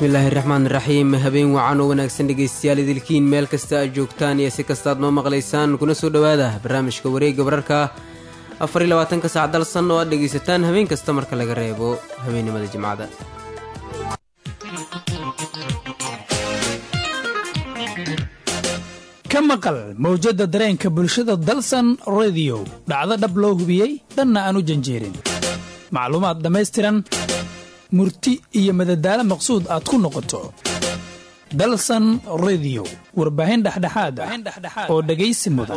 bismillaahi raxmaan raxiim habeen wacan oo wanaagsan dhegaystayaal idilkiin meel kasta aad joogtaan iyo si kastaad noo maqlaysaan kuna soo dhowaada barnaamijka wareegga wararka afar iyo labaatanka saac dalsan oo aad dhegaysataan habeen kasta marka laga reebo habeennimada jimcada ka maqal mawjadda dareenka bulshada dalsan rediyo dhacdo dhab loo hubiyey dhanna aan u janjeerin macluumaad dhammaystiran murti iyo madadaalo maqsuud aad ku noqoto dalsan rediyo warbaahin dhexdhexaad ah oo dhegaysi mudan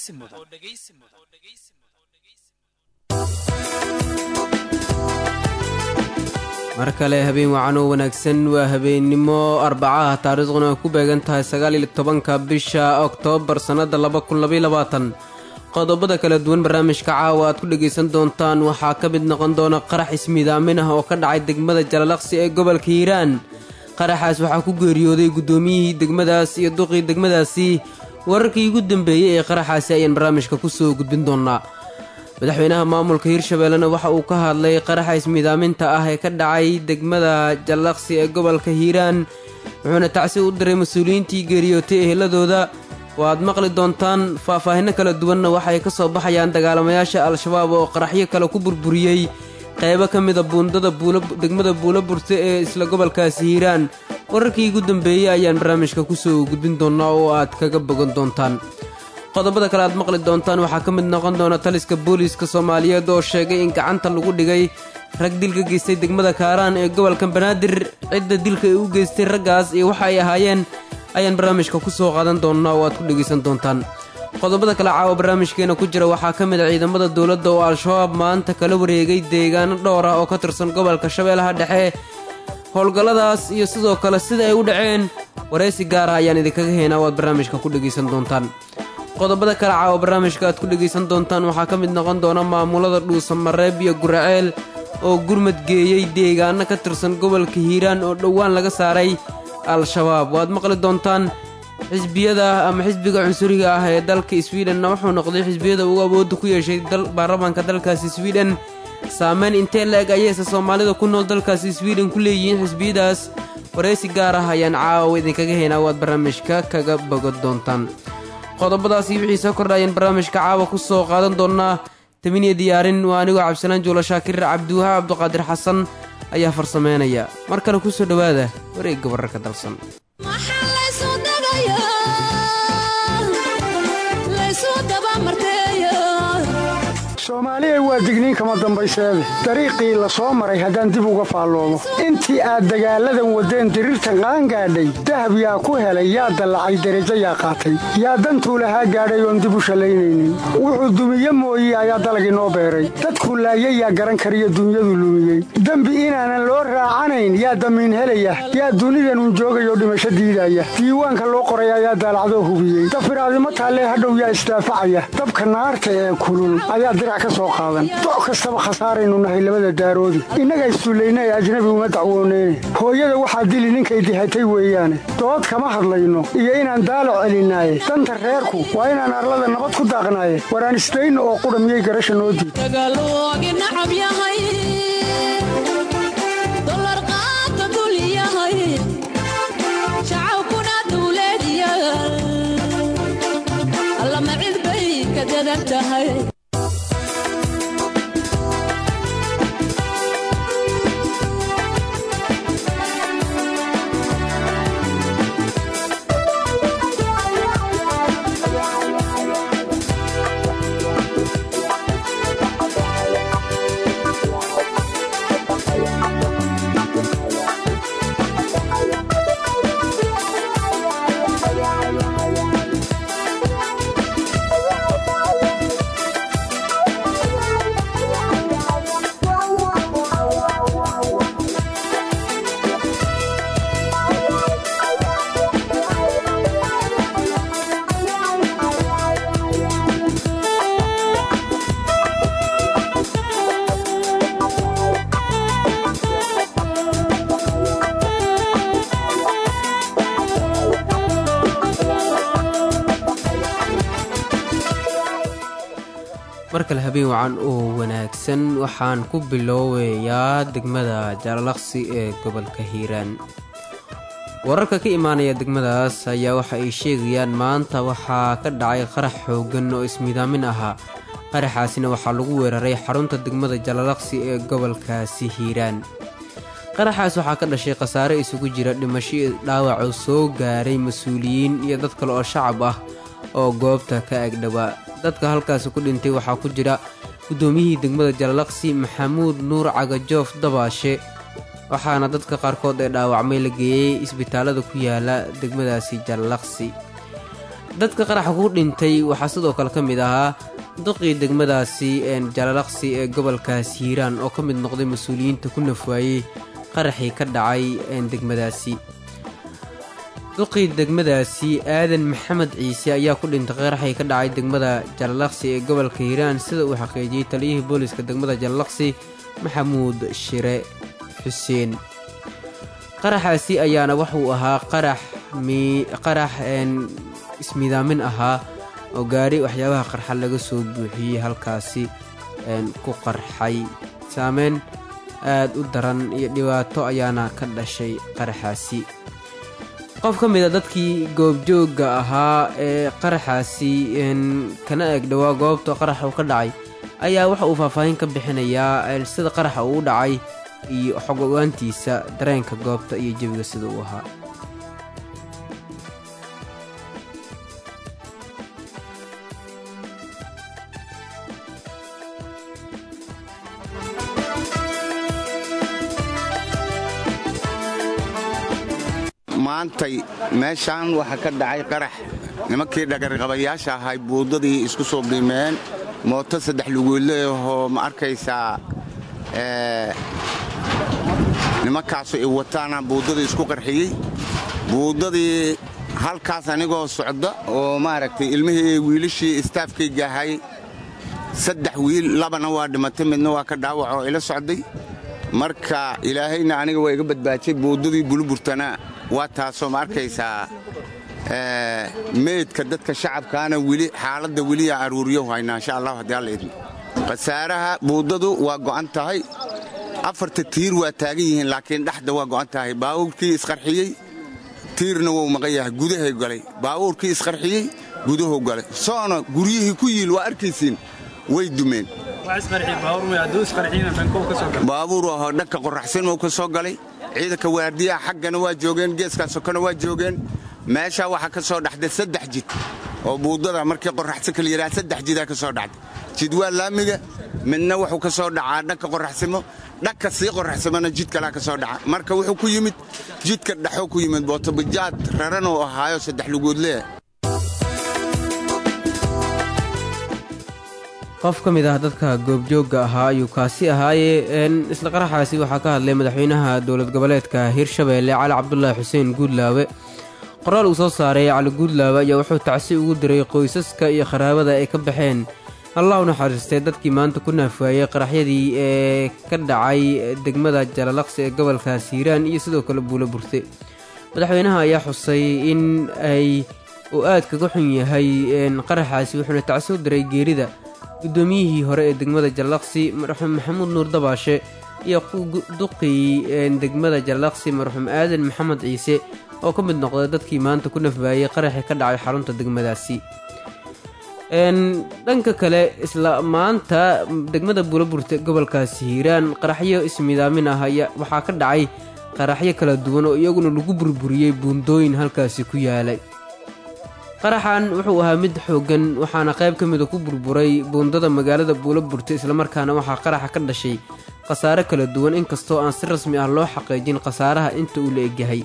mar kale habeen wacan oo wanaagsan waa habeennimo arbacaha taariikhduna ay ku beegan tahay sagaaliyo tobanka bisha oktoobar sannadda laba kun labayabaatan qodobada kala duwan barnaamijka caawa aad ku dhegaysan doontaan waxaa ka mid noqon doona qarax ismiidaamin ah oo ka dhacay degmada jalalaqsi ee gobolka hiiraan qaraxaas waxaa ku geeriyooday guddoomiyihii degmadaas iyo duqii degmadaasi wararkii ugu dambeeyey ee qaraxaasi ayaan barnaamijka ku soo gudbin doonnaa madaxweynaha maamulka hiirshabeellena waxa uu ka hadlay qaraxa ismiidaaminta ah ee ka dhacay degmada jallaqsi ee gobolka hiiraan wuxuuna tacsi u diray mas-uuliyiintii geeriyootay eheladooda waaad maqli doontaan faahfaahinno kala duwanna waxay ka soo baxayaan dagaalamayaasha al-shabaab oo qaraxyo kale ku burburiyey qaybo ka mida buundada degmada buulo burte ee isla gobolkaasi hiiraan wararkii ugu dambeeyey ayaan barnaamijka ku soo gudbin doonnaa oo aad kaga bogan doontaan qodobada kale aad maqli doontaan waxaa ka mid noqon doona taliska booliiska soomaaliyeed oo sheegay in gacanta lagu dhigay rag dil ka geystay degmada kaaraan ee gobolka banaadir cidda dilka ay u geystay raggaas iyo waxa ay ahaayeen ayaan barnaamijka ku soo qaadan doonnaa oo aad ku dhegaysan doontaan qodobada kale caawa barnaamijkeena ku jira waxaa ka mid a ciidamada dowladda oo al-shabaab maanta kala wareegay deegaano dhowr ah oo ka tirsan gobolka shabeellaha dhexe howlgalladaas iyo sidoo kale sida ay u dhaceen waraysi gaara ayaan idinkaga heenaa oo aad barnaamijka ku dhegaysan doontaan qodobada kale caawa barnaamijka aad ku dhegaysan doontaan waxaa ka mid noqon doona maamulada dhuusamareeb iyo guraceel oo gurmad geeyey deegaano ka tirsan gobolka hiiraan oo dhowaan laga saaray al-shabaab waad maqli doontaan xisbiyada ama xisbiga cunsuriga ah ee dalka swidhenna wuxuu noqday xisbiyada ugu awoodda ku yeeshay baarlamaanka dalkaasi swidhen saameyn intee la-eg ayayse soomaalida ku nool dalkaasi swidhen ku leeyihiin xisbiyadaas waraysi gaar ah ayaan caawa idinkaga haynaa waad barnaamijka kaga bogan doontaan qodobadaasi wixii soo kordhaayeen barnaamijka caawa ku soo qaadan doonnaa tabiniya diyaarin waa anigoo cabdisalaan juula shaakir cabdiwahaab cabduqaadir xasan ayaa farsameynaya mar kale ku soo dhowaada wareegga wararka dalsan soomaaliya waa digniin kama dambayseede dariiqii la soo maray haddaan dib uga faalloomo intii aad dagaalladan waddeen diriirtan qaangaadhay dahab yaa ku helay yaa dallacay derajo yaa qaatay yaa dantuu lahaa gaadhay oon dib u shallaynaynin wuxuu dumiye mooye ayaa dalag inoo beeray dadkuu laayay yaa garan kariyo dunyadu lumiyey dembi inaanan loo raacanayn yaa damiin helaya yaa dunidanun joogayoo dhimasho diidaya diiwaanka loo qoray ayaa daalacdoo hubiyey dafiraadimo taallee hadhow yaa isdaafacaya dabka naarta ee kulul ayaa doc kastaba khasaaraynu nahay labada daaroodi innaga isduullaynay ajnabi uma dacwooneyne hooyada waxaa dili ninkay dihatay weeyaane dood kama hadlayno iyo inaan daalac celinaaye danta reerku waa inaan arlada nabad ku daaqnaaye waraan isdayno oo qudha miyay garasha noo diid mar kale habeen wacan oo wanaagsan waxaan ku biloobayaa degmada jaalalaqsi ee gobolka hiiraan wararka ka imaanaya degmadaas ayaa waxa ay sheegayaan maanta waxaa ka dhacay qarax xooggan oo ismidaamin ahaa qaraxaasina waxaa lagu weeraray xarunta degmada jalalaqsi ee gobolkaasi hiiraan qaraxaas waxaa ka dhashay khasaare isugu jira dhimasho iyo dhaawac oo soo gaaray mas-uuliyiin iyo dad kale oo shacab ah oo goobta ka agdhowaa dadka halkaasi ku dhintay waxaa ku jira guddoomiyihii degmada jalalaqsi maxamuud nuur cagajoof dabaashe waxaana dadka qaarkood ee dhaawacmay la geeyey isbitaalada ku yaala degmadaasi jalalaqsi dadka qaraxa ku dhintay waxaa sidoo kale ka mid ahaa duqii degmadaasi jalalaqsi ee gobolkaas hiiraan oo ka mid noqday mas-uuliyiinta ku nafwaayey qaraxii ka dhacay degmadaasi duqii degmadaasi aadan maxamed ciise ayaa ku dhintay qaraxii ka dhacay degmada jalalaqsi ee gobolka hiiraan sida uu xaqiijiyey taliyihii booliska degmada jalalaqsi maxamuud shire xuseen qaraxaasi ayaana wuxuu ahaa qarax qarax ismidaamin ahaa oo gaari waxyaabaha qarxa laga soo buuxiyey halkaasi ku qarxay saameyn aad u daran iyo dhibaato ayaana ka dhashay qaraxaasi qof ka mid a dadkii goobjoogga ahaa ee qaraxaasi kana eeg dhowaa goobta qaraxa uu ka dhacay ayaa waxa uu faahfaahin ka bixinayaa sida qaraxa uu u dhacay iyo xog ogaantiisa dareenka goobta iyo jebiga sida uu ahaa maantay meeshaan waxaa ka dhacay qarax nimankii dhagarqabayaasha ahay buuddadii isku soo qiimeen mooto saddex lugoodleahoo ma arkaysaa nimankaasu i wataana buuddadii isku qarxiyey buuddadii halkaas anigoo socda oo maaragtay ilmihii wiilashii istaafkayga ahay saddex wiil labana waa dhimatay midna waa ka dhaawac oo ila socday marka ilaahayna aniga waa iga badbaajay buuddadii buluburtana waa taasoo ma arkaysaa meydka dadka shacabkaana weli xaaladda weliyaa aruuriyo haynaa insha allah haddii alla idmo khasaaraha buuddadu waa go'an tahay afarta tiir waa taagan yihiin laakiin dhexda waa go'an tahay baawuurkii isqarxiyey tiirna wuu maqan yahay gudahay galay baawuurkii isqarxiyey guduhu galay soona guryihii ku yiil waa arkaysiin way dumeen baabuur ahoo dhanka qoraxsanmou ka soo galay ciidanka waardiyaha xaggana waa joogeen geeskaa sokona waa joogeen meeshaa waxaa ka soo dhaxday saddex jid oo buuddada markii qoraxsan kala yidhaha saddex jidaa ka soo dhacday jid waa laamiga midna wuxuu ka soo dhacaa dhanka qoraxsimo dhanka sii qoraxsimona jid kalaa ka soo dhaca marka wuxuu ku yimid jidka dhexoo ku yimid bootobajaad raran oo ahaayo saddex lugoodlee qof ka mid ah dadka goobjoogga ahaa ayuu kaasi ahaayee isla qaraxaasi waxaa ka hadlay madaxweynaha dowlad goboleedka hirshabeelle cali cabdulaahi xuseen guudlaawe qoraal uu soo saaray cali guudlaawe ayaa wuxuu tacsi ugu diray qoysaska iyo qaraabada ay ka baxeen allah u naxariistay dadkii maanta ku naafaayey qaraxyadii ee ka dhacay degmada jalalaqsi ee gobolkaas hiiraan iyo sidoo kale buulo burte madaxweynaha ayaa xusay in ay uu aad kaga xun yahay qaraxaasi wuxuuna tacsi u diray geerida guddoomiyihii hore ee degmada jalalaqsi marxuum maxamuud nuur dabaashe iyo duqii degmada jalalaqsi marxuum aadan maxamed ciise oo ka mid noqday dadkii maanta ku nafbaayey qaraxii ka dhacay xarunta degmadaasi dhanka kale isla maanta degmada buulaburte gobolkaasi hiiraan qaraxyo ismidaamin ah waxaa ka dhacay qaraxyo kala duwan oo iyaguna lagu burburiyey buundooyin halkaasi ku yaalay qaraxan wuxuu ahaa mid xooggan waxaana qayb ka mida ku burburay buundada magaalada buulaburte islamarkaana waxaa qaraxa ka dhashay khasaare kala duwan inkastoo aan si rasmi ah loo xaqiijin khasaaraha inta uu la egyahay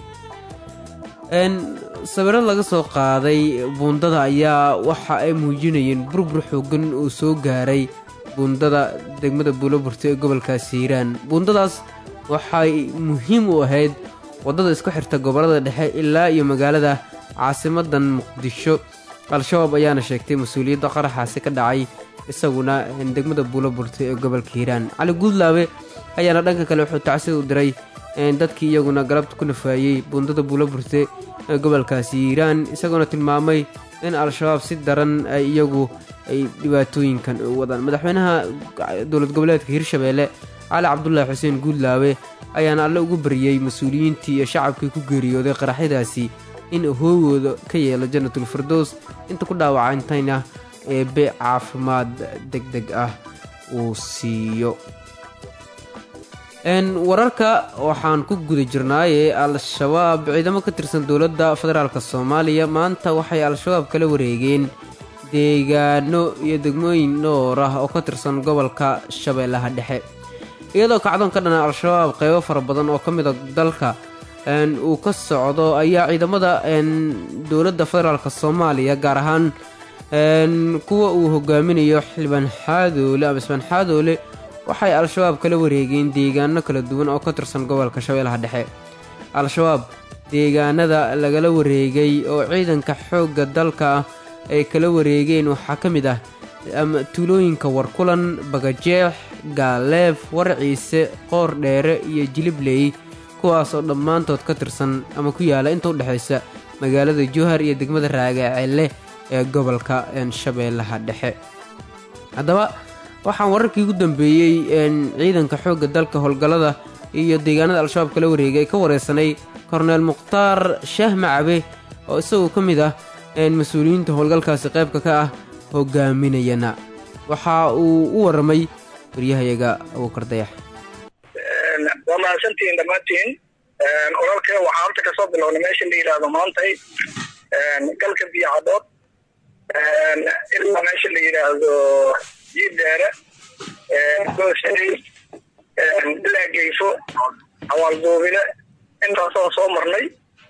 sawiro laga soo qaaday buundada ayaa waxa ay muujinayeen burbur xooggan uu soo gaaray buundada degmada buulaburte ee gobolkaas hiiraan buundadaas waxay muhiim u ahayd waddada isku xirta gobollada dhexe ilaa iyo magaalada caasimadan muqdisho al-shabaab ayaana sheegtay mas-uuliyadda qaraxaasi ka dhacay isaguna degmada buulaburte ee gobolka hiiraan cali guudlaabe ayaana dhanka kale wuxuu tacsi u diray dadkii iyaguna galabta ku nafaayey buundada buulaburte ee gobolkaasi hiiraan isagoona tilmaamay in al-shabaab si daran ay iyagu ay dhibaatooyinkan u wadaan madaxweynaha dowlad goboleedka hirshabeelle cali cabdulaahi xuseen guudlaawe ayaana alle ugu baryey mas-uuliyiintii iyo shacabkii ku geeriyooday qaraxyadaasi in hoogooda ka yeelo jannatul firdows inta ku dhaawacantayna eebe caafimaad deg deg ah uu siiyo wararka waxaan ku guda jirnaaye al-shabaab ciidamo ka tirsan dowladda federaalk soomaaliya maanta waxay al-shabaab kala wareegeen deegaano iyo degmooyin dhowr ah oo ka tirsan gobolka shabeellaha dhexe iyadoo kacdoon ka dhana al-shabaab qeybo fara badan oo ka mida dalka uu ka socdo ayaa ciidamada dowladda federaalk soomaaliya gaar ahaan kuwa uu hogaaminayo xildhibaan xaadoole ama isbaan xaadoole waxay al-shabaab kala wareegeen deegaano kala duwan oo ka tirsan gobolka shabeellaha dhexe al-shabaab deegaanada lagala wareegay oo ciidanka xoogga dalka ay kala wareegeen waxaa ka mid ah tuulooyinka warkulan bagajeex gaaleef warciise qoor dheere iyo jilibley kuwaas oo dhammaantood ka tirsan ama ku yaala inta udhexaysa magaalada jowhar iyo degmada raagaacelle ee gobolka shabeellaha dhexe haddaba waxaan wararkii ugu dambeeyey ciidanka xoogga dalka howlgallada iyo deegaanada al-shabaab kala wareegay ka wareysanay korneel mukhtaar shaah macabe oo isagoo ka mid ah mas-uuliyiinta howlgalkaasi qaybka ka ah hogaaminayana waxa uu u waramay waryahayaga abuukar dayax waa mahadsantihiin dhammaantiin ololka waxaa horta kasoo bilownay meesha la yidhaahdo maantay galka biyo caddood ilaa meesha la yidhaahdo jiiddeere gooshay ilaa geyfo awaalduubile intaasoo soo marnay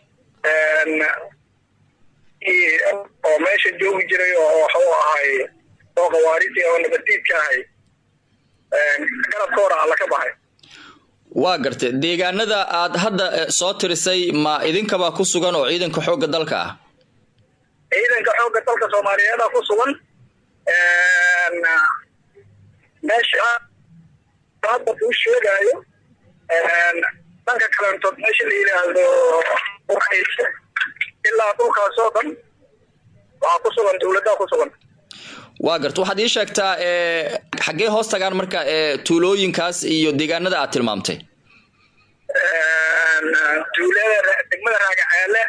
oo meesha joogi jiray oo waxuu ahay oo khawaariji oo nabadiidka ahay garabka hora alla ka baxay waa gartay deegaanada aad hadda soo tirisay ma idinkabaa ku sugan oo ciidanka xoogga dalka ah ciidanka xoogga dalka soomaaliyeeda ku sugan meesha hadda kuu sheegaayo dhanka kalentood meesha la yidhaahdo urayse ilaa dhulkaasoo dhan waxaa ku sugan dowladdaa ku sugan waa garta waxaad ii sheegtaa xaggee hoos tagaan marka tuulooyinkaas iyo deegaanada aad tilmaamtay tuulada degmada raagaceele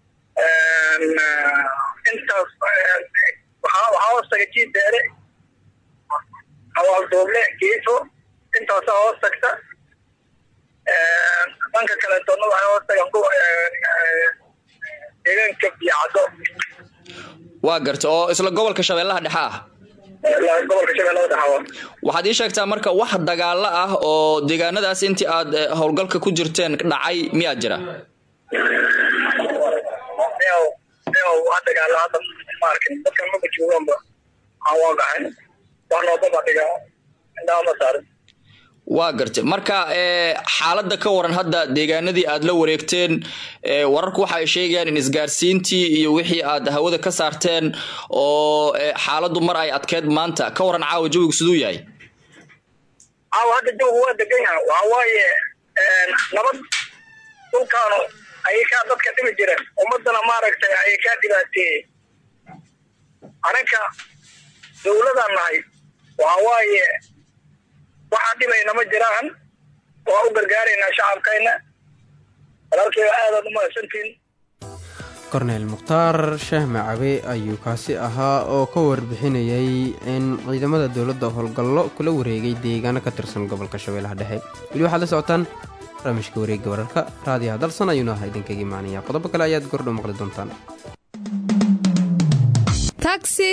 intaas waxaa hoos taga jiideere awaalduuble geefo intaasaa hoos tagta dhanka kaleetoodna waxay hoos tagaan deegaanka biyocaddo waa garta oo isla gobolka shabeellaha dhexe ah gobolka shabeellada dhexe waxaad ii sheegtaa marka wax dagaalo ah oo deegaanadaas intii aad howlgalka ku jirteen dhacay miyaa jira wax dagaalo hadda ma arkin dadkan maba joogaanba aan waa gaxayn wax noobaba dhiga indhaha ma saarin waa gartay marka xaaladda ka waran hadda deegaanadii aad la wareegteen wararku waxa ay sheegayaan in isgaarsiintii iyo wixii aad hawada ka saarteen oo xaaladdu mar ay adkeed maanta ka waran caawa jawigu siduu yahay caawa hadda jawigu waa degan yahay waxa waaye nabad dhulkaanu ayay kaa dadka dhibi jireen ummadana maaragtay ayay kaa dhibaateeyey aninka dowladaan nahay waxa waaye waxaa dhibayna ma jiraan waa u gargaaraynaa shacabkayna walaalkeyga aadaad u mahadsantiin korneel mukhtaar shaah macabe ayuu kaasi ahaa oo ka warbixinayay in ciidamada dowladda howlgallo kula wareegay deegaano ka tirsan gobolka shabeellaha dhexe weli waxaad la socotaan barnaamijka wareegga wararka raadiyaha dalsan ayuuna ahaa idinkaga imaanaya qodobo kale ayaad gordhow maqli doontaan taxi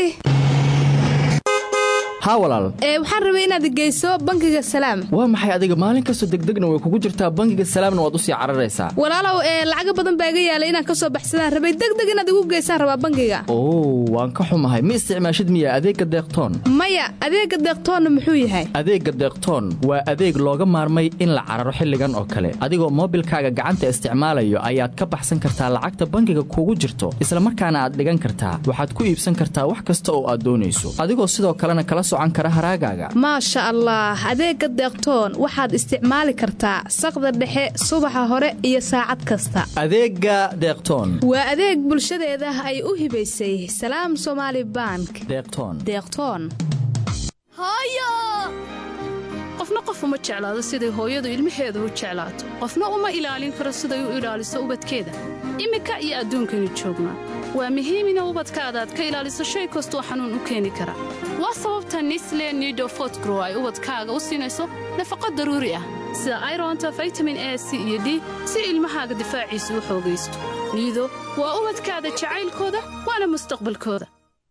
haa walaal ee waxaan rabay inaad geyso bangiga salaam waa maxay adiga maalin kastoo degdegna way kugu jirtaa bangiga salaamna waad u sii cararaysaa walaalow ee lacaga badan baa iga yaalay inaan ka soo baxsadaan rabay degdeg inaad igu geysaan rabaa bangiga oo waan ka xumahay ma isticmaashid miya adeegga deeqtoon maya adeegga deeqtoonna muxuu yahay adeegga deeqtoon waa adeeg looga maarmay in la cararo xilligan oo kale adigoo moobilkaaga gacanta isticmaalayo ayaad ka baxsan kartaa lacagta bangiga kugu jirto isla markaana aad dhigan kartaa waxaad ku iibsan kartaa wax kasta oo aad doonayso adigoo sidoo kalena kala socan kara haraagaaga maasha allah adeegga deeqtoon waxaad isticmaali kartaa saqda dhexe subaxa hore iyo saacad kasta adeegga deeqtoon waa adeeg bulshadeeda ay u hibaysay salaam somaali bank deeqtoon deeqtoon hooyo qof qofna qof uma jeclaado siday hooyadu ilmaheeda u jeclaato qofna uma ilaalin karo siday u ilaaliso ubadkeeda iminka iyo adduunkaynu joognaa waa muhiim ina ubadkaada aad ka ilaaliso shay kastoo xanuun u keeni kara waa sababta nisle nido fotgrow ay ubadkaaga u siinayso nafaqo daruuri ah sida ironta vitamin a c iyo d si ilmahaaga difaaciisa u xoogaysto niido waa ubadkaada jacaylkooda waana mustaqbalkooda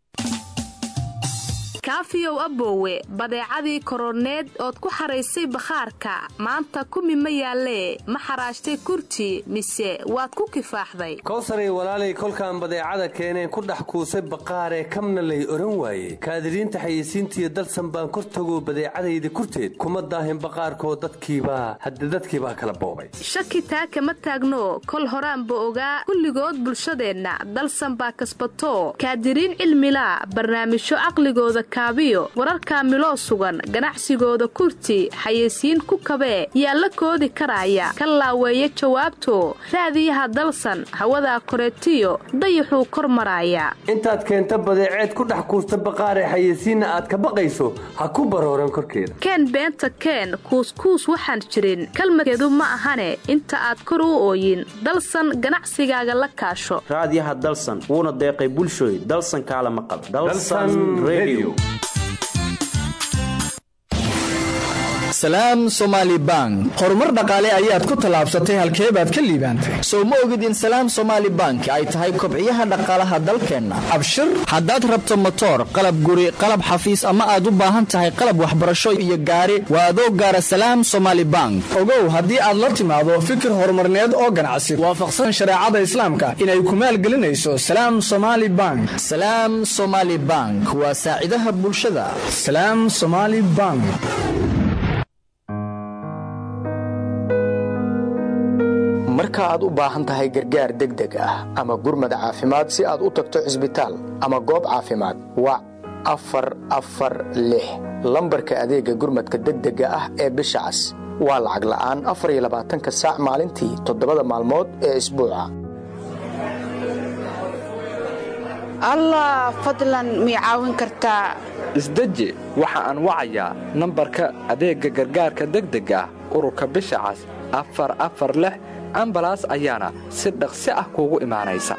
kaafiyow aboowe badeecadii koroneed ood ku xaraysay bakhaarka maanta kumi ma yaallee ma xaraashtay kurti mise waad ku kifaaxday kowsaray walaalay kolkaan badeecada keeneen ku dhex kuusay baqaaree kamna lay oran waaye kaadiriinta xayeysiintiiyo dalsan baan kor tagoo badeecadayda kurteed kuma daahin baqaarkoo dadkiibaa hadde dadkiibaa kala boobay shaki taa kama taagno kol horaanba ogaa kulligood bulshadeenna dalsan baa kasbato kaadiriin cilmilaa barnaamijyo caqligooda kaabiyo wararkaa miloo sugan ganacsigooda kurti xayeysiin ku kabee yaa la koodi karaaya ka laaweeya jawaabto raadiyaha dalsan hawadaa koreetiyo dayaxuu kor maraaya intaad keenta badeeceed ku dhex kuusta baqaaree xayeysiinna aad ka baqayso ha ku barooran korkeeda keen beenta keen kuuskuus waxaan jirin kalmadkeedu ma ahane inta aad kor u ooyin dalsan ganacsigaaga la kaasho raadiyaha dalsan wuuna deeqay bulshooy dalsan kaala maqal salaam somaali bank horumar dhaqaale ayaad ku tallaabsatay halkee baad ka liibaantay sow ma ogid in salaam somaali bank ay tahay kobciyaha dhaqaalaha dalkeenna abshir haddaad rabto motoor qalab guri qalab xafiis ama aad u baahan tahay qalab waxbarasho iyo gaari waa adoo gaara salaam somaali bank ogow haddii aad la timaado fikir horumarneed oo ganacsi waafaqsan shareecada islaamka inay ku maalgelinayso salaam somaali bank salaam somaali bank waa saacidaha bulshada salaam somaali bank marka aad u baahan tahay gargaar degdeg ah ama gurmad caafimaad si aad u tagto cisbitaal ama goob caafimaad wac afar afar lix lambarka adeegga gurmadka degdega ah ee bisha cas waa lacag la'aan afar iyo labaatanka saac maalintii toddobada maalmood ee isbuuca allah fadlan mii caawin kartaa isdeji waxa aan wacayaa nambarka adeegga gargaarka degdega ah ururka bisha cas afar afar lix ambalaas ayaana si dhaqsi ah kuugu imaanaysa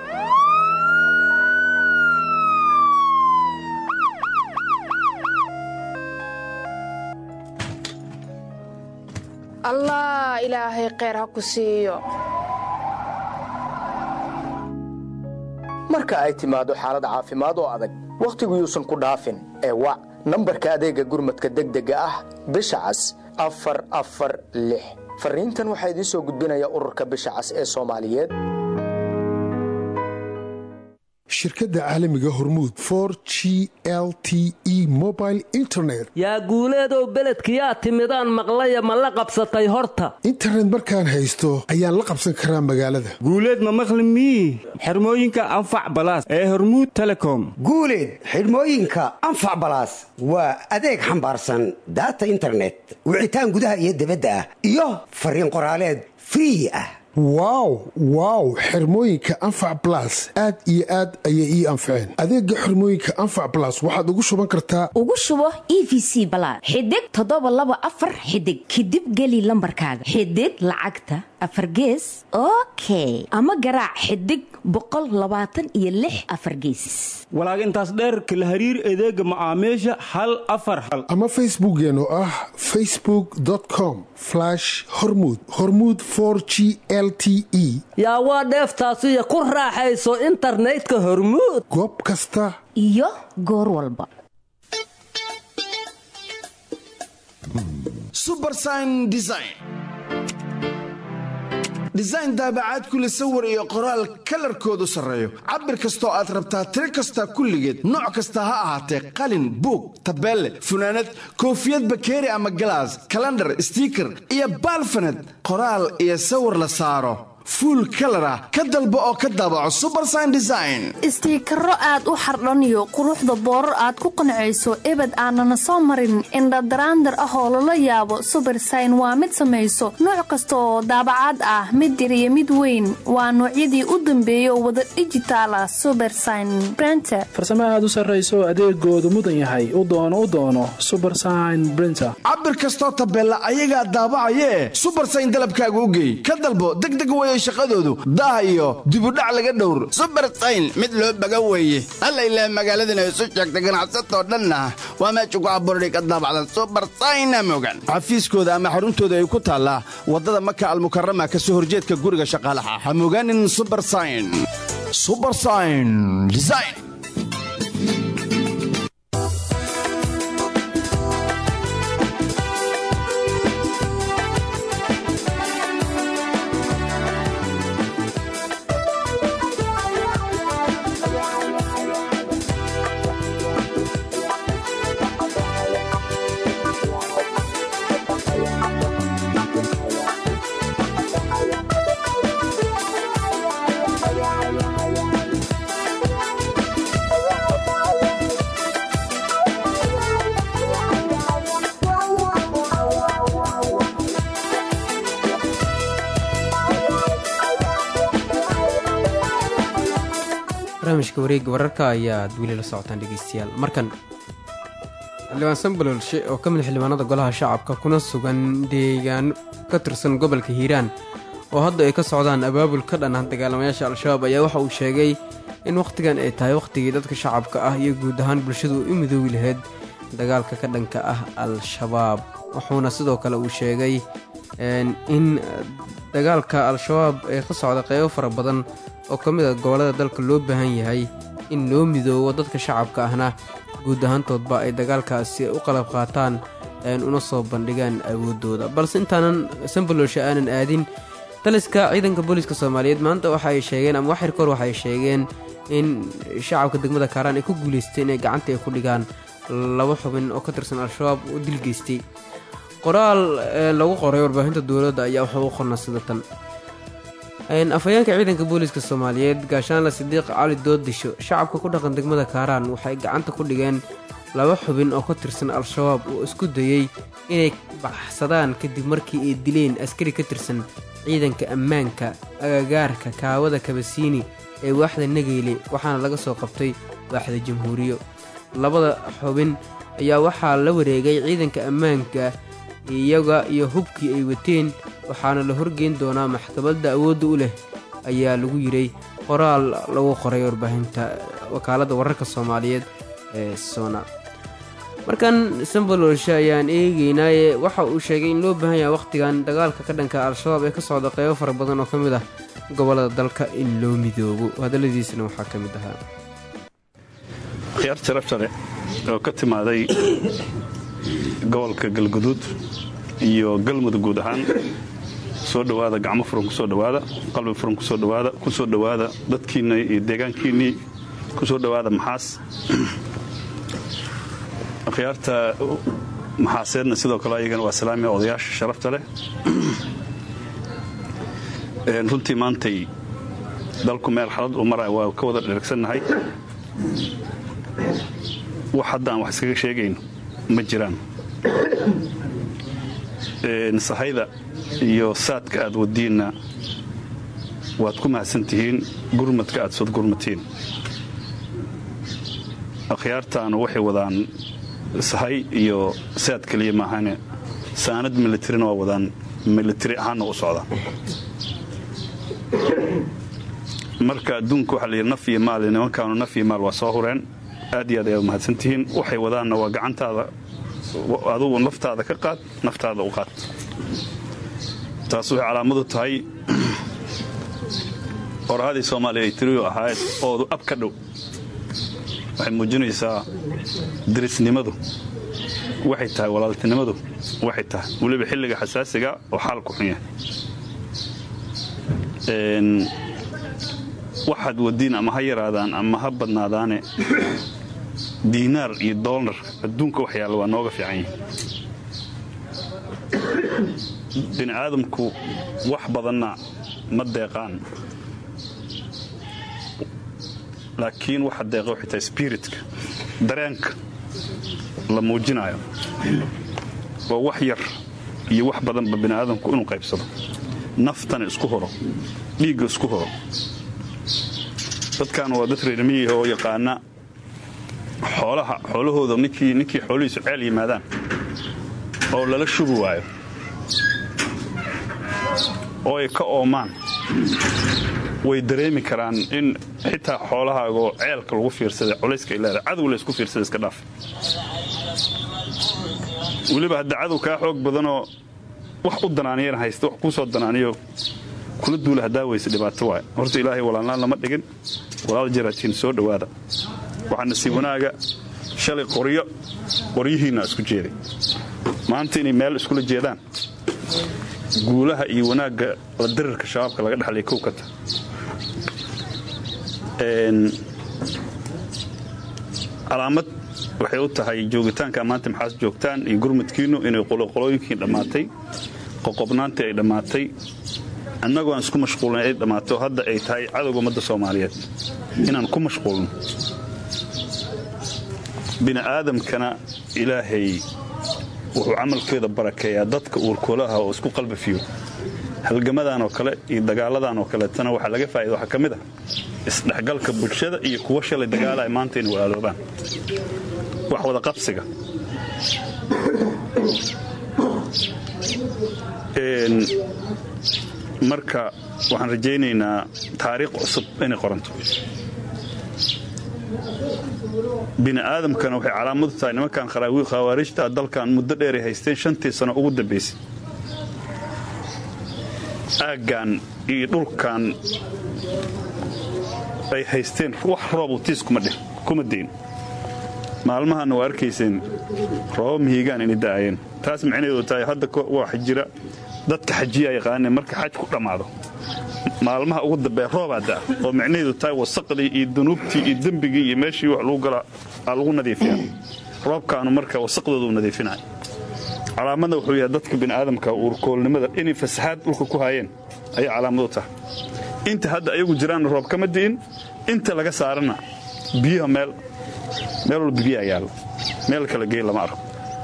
allah ilaahay kheyr ha ku siiyo marka ay timaado xaalad caafimaad oo adag wakhtigu yuusan ku dhaafin ee wac nambarka adeegga gurmadka degdega ah bisha cas afar afar lix farriintan waxaa idiin soo gudbinaya ururka bisha cas ee soomaaliyeed shirkadda caalamiga hormuud for g l t e mobile internet yaa guuleedow beledkiyaa timidaan maqlaya ma la qabsatay horta internet markaan haysto ayaan la qabsan karaa magaalada guuleed ma maqli mii xirmooyinka anfac balaas ee hormuud telecom guuleed xidhmooyinka anfac balaas waa adeeg xambaarsan daata internet wicitaan gudaha iyo debadda ah iyo fariin qoraaleed free ah wow wow xirmooyinka anfac balas aad iyo aad ayay ii anfaceen adeega xirmooyinka anfac balas waxaad ugu shuban kartaa ugu shubo e v c balaad xidig toddoba laba afar xidig kadib geli lambarkaaga xidig lacagta afar gees okay ama garaac xidig boqol labaatan iyo lix afar gees walaag intaas dheerka la hariir adeega macaamiisha hal afar hal ama facebookeen oo ah facebook com hormud hormud g l t e yaa waa dheeftaasiyo ku raaxayso internetka hormuud goob kasta iyo goor walba subersign design design daabacaad kule sawir iyo qoraal kalarkoodu sarreeyo cabir kastoo aad rabtaa tiro kasta kulligeed nooc kasta ha ahaatee qalin buug tabeelle funaanad koofiyad bakeeri ama galaas kalandhar stiiker iyo baalfaned qoraal iyo sawir la saaro fuul kalar ah ka dalbo oo ka daabaco subersign design istiikaro aad u xardhaniyo quruxda boorar aad ku qancayso ebed aanana soo marin indhadaraandar ah oo lala yaabo subersign waa mid samayso nooc kasta oo daabacaad ah mid yar iyo mid weyn waa noocyadii u dambeeya oo wada dhijitaala subersign brenter farsamo aad u sarrayso adeegoodu mudan yahay u doono u doono subersign brinter cabir kastoo tabeella ayagaa daabacayee subersign dalabkaaga u geey ka dalbo degdeg weeye shaqadoodu daah iyo dibudhac laga dhowr subersayn mid loo baga weeye alla ilaah magaaladana isu sheegta ganacsatoo dhanna waa meesha ku abuurhay ka daabacda subersayna mogan xafiiskooda ama xaruntooda ay ku taallaa waddada maka almukarama ka soo horjeedka guriga shaqaalaha ha mogaanin subersign subersign design barnaamijka wareegga wararka ayaad weli la socotaan dhegeystayaal markan xildhibaan sambalolshe oo ka mid xildhibaanada golaha shacabka kuna sugan deegaano ka tirsan gobolka hiiraan oo hadda ay ka socdaan abaabul ka dhan ah dagaalamayaasha al-shabaab ayaa waxa uu sheegay in wakhtigan ay tahay wakhtigii dadka shacabka ah iyo guud ahaan bulshadu u midoobi lahayd dagaalka ka dhanka ah al-shabaab wuxuuna sidoo kale uu sheegay in dagaalka al-shabaab ee ka socda qeybo fara badan oo ka mid a gobollada dalka loo baahan yahay in loo midoobo dadka shacabka ahna guud ahaantoodba ay dagaalkaasi u qalab qaataan una soo bandhigaan awooddooda balse intaanan sambalolsha aanan aadin taliska ciidanka booliiska soomaaliyeed maanta waxa ay sheegeen ama waxyar kahor waxay sheegeen in shacabka degmada kaaraan ay ku guulaysteen inay gacanta ay ku dhigaan laba xubin oo ka tirsan al-shabaab oo dil geystay qoraal lagu qoray warbaahinta dowladda ayaa waxa u qorna sida tan afhayeenka ciidanka booliiska soomaaliyeed gaashaanle sidiiq cali doodisho shacabka ku dhaqan degmada kaaraan waxay gacanta ku dhigeen laba xubin oo ka tirsan al-shabaab oo isku dayey inay baxsadaan kadib markii ay dileen askari ka tirsan ciidanka ammaanka agagaarka kaawada kabasiini ee waaxda nageyle waxaana laga soo qabtay waaxda jamhuuriyo labada xubin ayaa waxaa la wareegay ciidanka ammaanka iyaga iyo hubkii ay wateen waxaana la horgeyn doonaa maxkamadda awoodda u leh ayaa lagu yiray qoraal lagu qoray warbaahinta wakaaladda wararka soomaaliyeed ee sona markan sambalolshe ayaan eegeynaaye waxa uu sheegay in loo baahan yahay wakhtigan dagaalka ka dhanka al-shabaab ee ka socda qeybo fara badan oo ka mid ah gobollada dalka in loo midoobo hadalladiisana waxaa ka mid ahaa khiyaar jarabtale oo ka timaaday gobolka galguduud iyo galmudug guud ahaan soo dhowaada gacmo furan kusoo dhowaada qalbi furan kusoo dhowaada kusoo dhowaada dadkiinna iyo deegaankiinnii kusoo dhowaada maxaas khiyaarta maxaaseedna sidoo kale ayagana waa salaamiya odayaasha sharafta leh runtii maantay dalku meel xalad uu maraya waa ka wada dheragsannahay wax hadda aan wax iskaga sheegayno ma jiraan sahayda iyo saadka aad wadiinna waad ku mahadsan tihiin gurmadka aad sood gurmatiin akhyaartaanu waxay wadaan sahay iyo saad keliya maahane saanad militarina waa wadaan militari ahaanna u socda marka adduunka waxaa layidhi naf iyo maal nimankaanu naf iyo maal waa soo hureen aad iyo aad ayaad mahadsan tihiin waxay wadaanna waa gacantaada adugu naftaada ka qaad naftaada u qaad taas waxay calaamadu tahay qorahadii soomaaliya ay tiriyu ahayd oodu ab ka dhow waxay muujinaysaa dirisnimadu waxay tahay walaaltinimadu waxay tahay weliba xilliga xasaasiga oo xaalku xun yahay waxaad wadiin ama ha yaraadaan ama ha badnaadaane diinaar iyo doolar adduunka wax yaalla waa nooga fiican yihin bini aadamku wax badanna ma deeqaan laakiin waxa deeqa waxay tahay spiritka dareenka la muujinayo waa wax yar iyo wax badanba bini aadamku inuu qaybsado naftana isku horo dhiigga isku horo dadkan waa dad reermiyiha oo yaqaana xoolaha xoolahooda ninkii ninkii xoolihiisu ceel yimaadaan oo lala shubi waayo oo ay ka oomaan way dareemi karaan in xitaa xoolahaagoo ceelka lagu fiirsaday culayska ay leedahay cadow laysku fiirsada iska dhaaf weliba hadda cadow kaa xoog badanoo wax u danaaniyana haysta wax kuu soo danaaniyo kula duula haddaa weyse dhibaato waay horta ilaahay walaalnaan lama dhigin walaal jaraatiin soo dhowaada waxaa nasiib wanaaga shalay qoryo qoryihiinna isku jeeday maanta inay meel iskula jeedaan guulaha iyo wanaagga la dirirka shabaabka laga dhexlay kow ka ta calaamad waxay u tahay joogitaanka maanta maxaas joogtaan iyo gurmudkiinnu inay qoloqolooyinkii dhammaatay qoqobnaantii ay dhammaatay annagoo aan isku mashquulin ay dhammaato hadda ay tahay cadowga ummadda soomaaliyeed inaan ku mashquulno bini aadamkana ilaahay wuxuu camalkeeda barakeeyaa dadka uurkoolaha oo isku qalbafiyo halgamadan oo kale iyo dagaaladan oo kaleetana waxaa laga faa'ida waxaa ka mid ah isdhexgalka bulshada iyo kuwa shalay dagaalaya maanta inay walaaloobaan wax wada qabsiga marka waxaan rajaynaynaa taariikh cusub inay qoranto bini aadamkana waxay calaamadu tahay nimankan khawaarijta dalkan muddo dheeray haysteen shantii sano ugu dambaysay aaggan iyo dhulkan ay haysteen wax roobu tiis kuma deyn maalmahanna waa arkayseen rooba mihigaan inay da'ayeen taas micnaheedu tahay hadda waxa jira dadka xajiyaa yaqaaneen marka xaj ku dhammaado maalmaha ugu dambee roobaa da'a oo micnaheedu tahay wasaqdii iyo dunuubtii iyo dembigii iyo meeshii wax lagu gala aa lagu nadiifiyaa roobkaanu marka wasaqdooda u nadiifinaya calaamadna wuxuu yahay dadka bini'aadamka uurkoolnimada inay fasaxaad dhulka ku haayeen ayay calaamadu tahay inta hadda ayagu jiraanna roob kama di'in inta laga saarana biyaha meel meel walba biyaa yaalla meel kala gey lama arko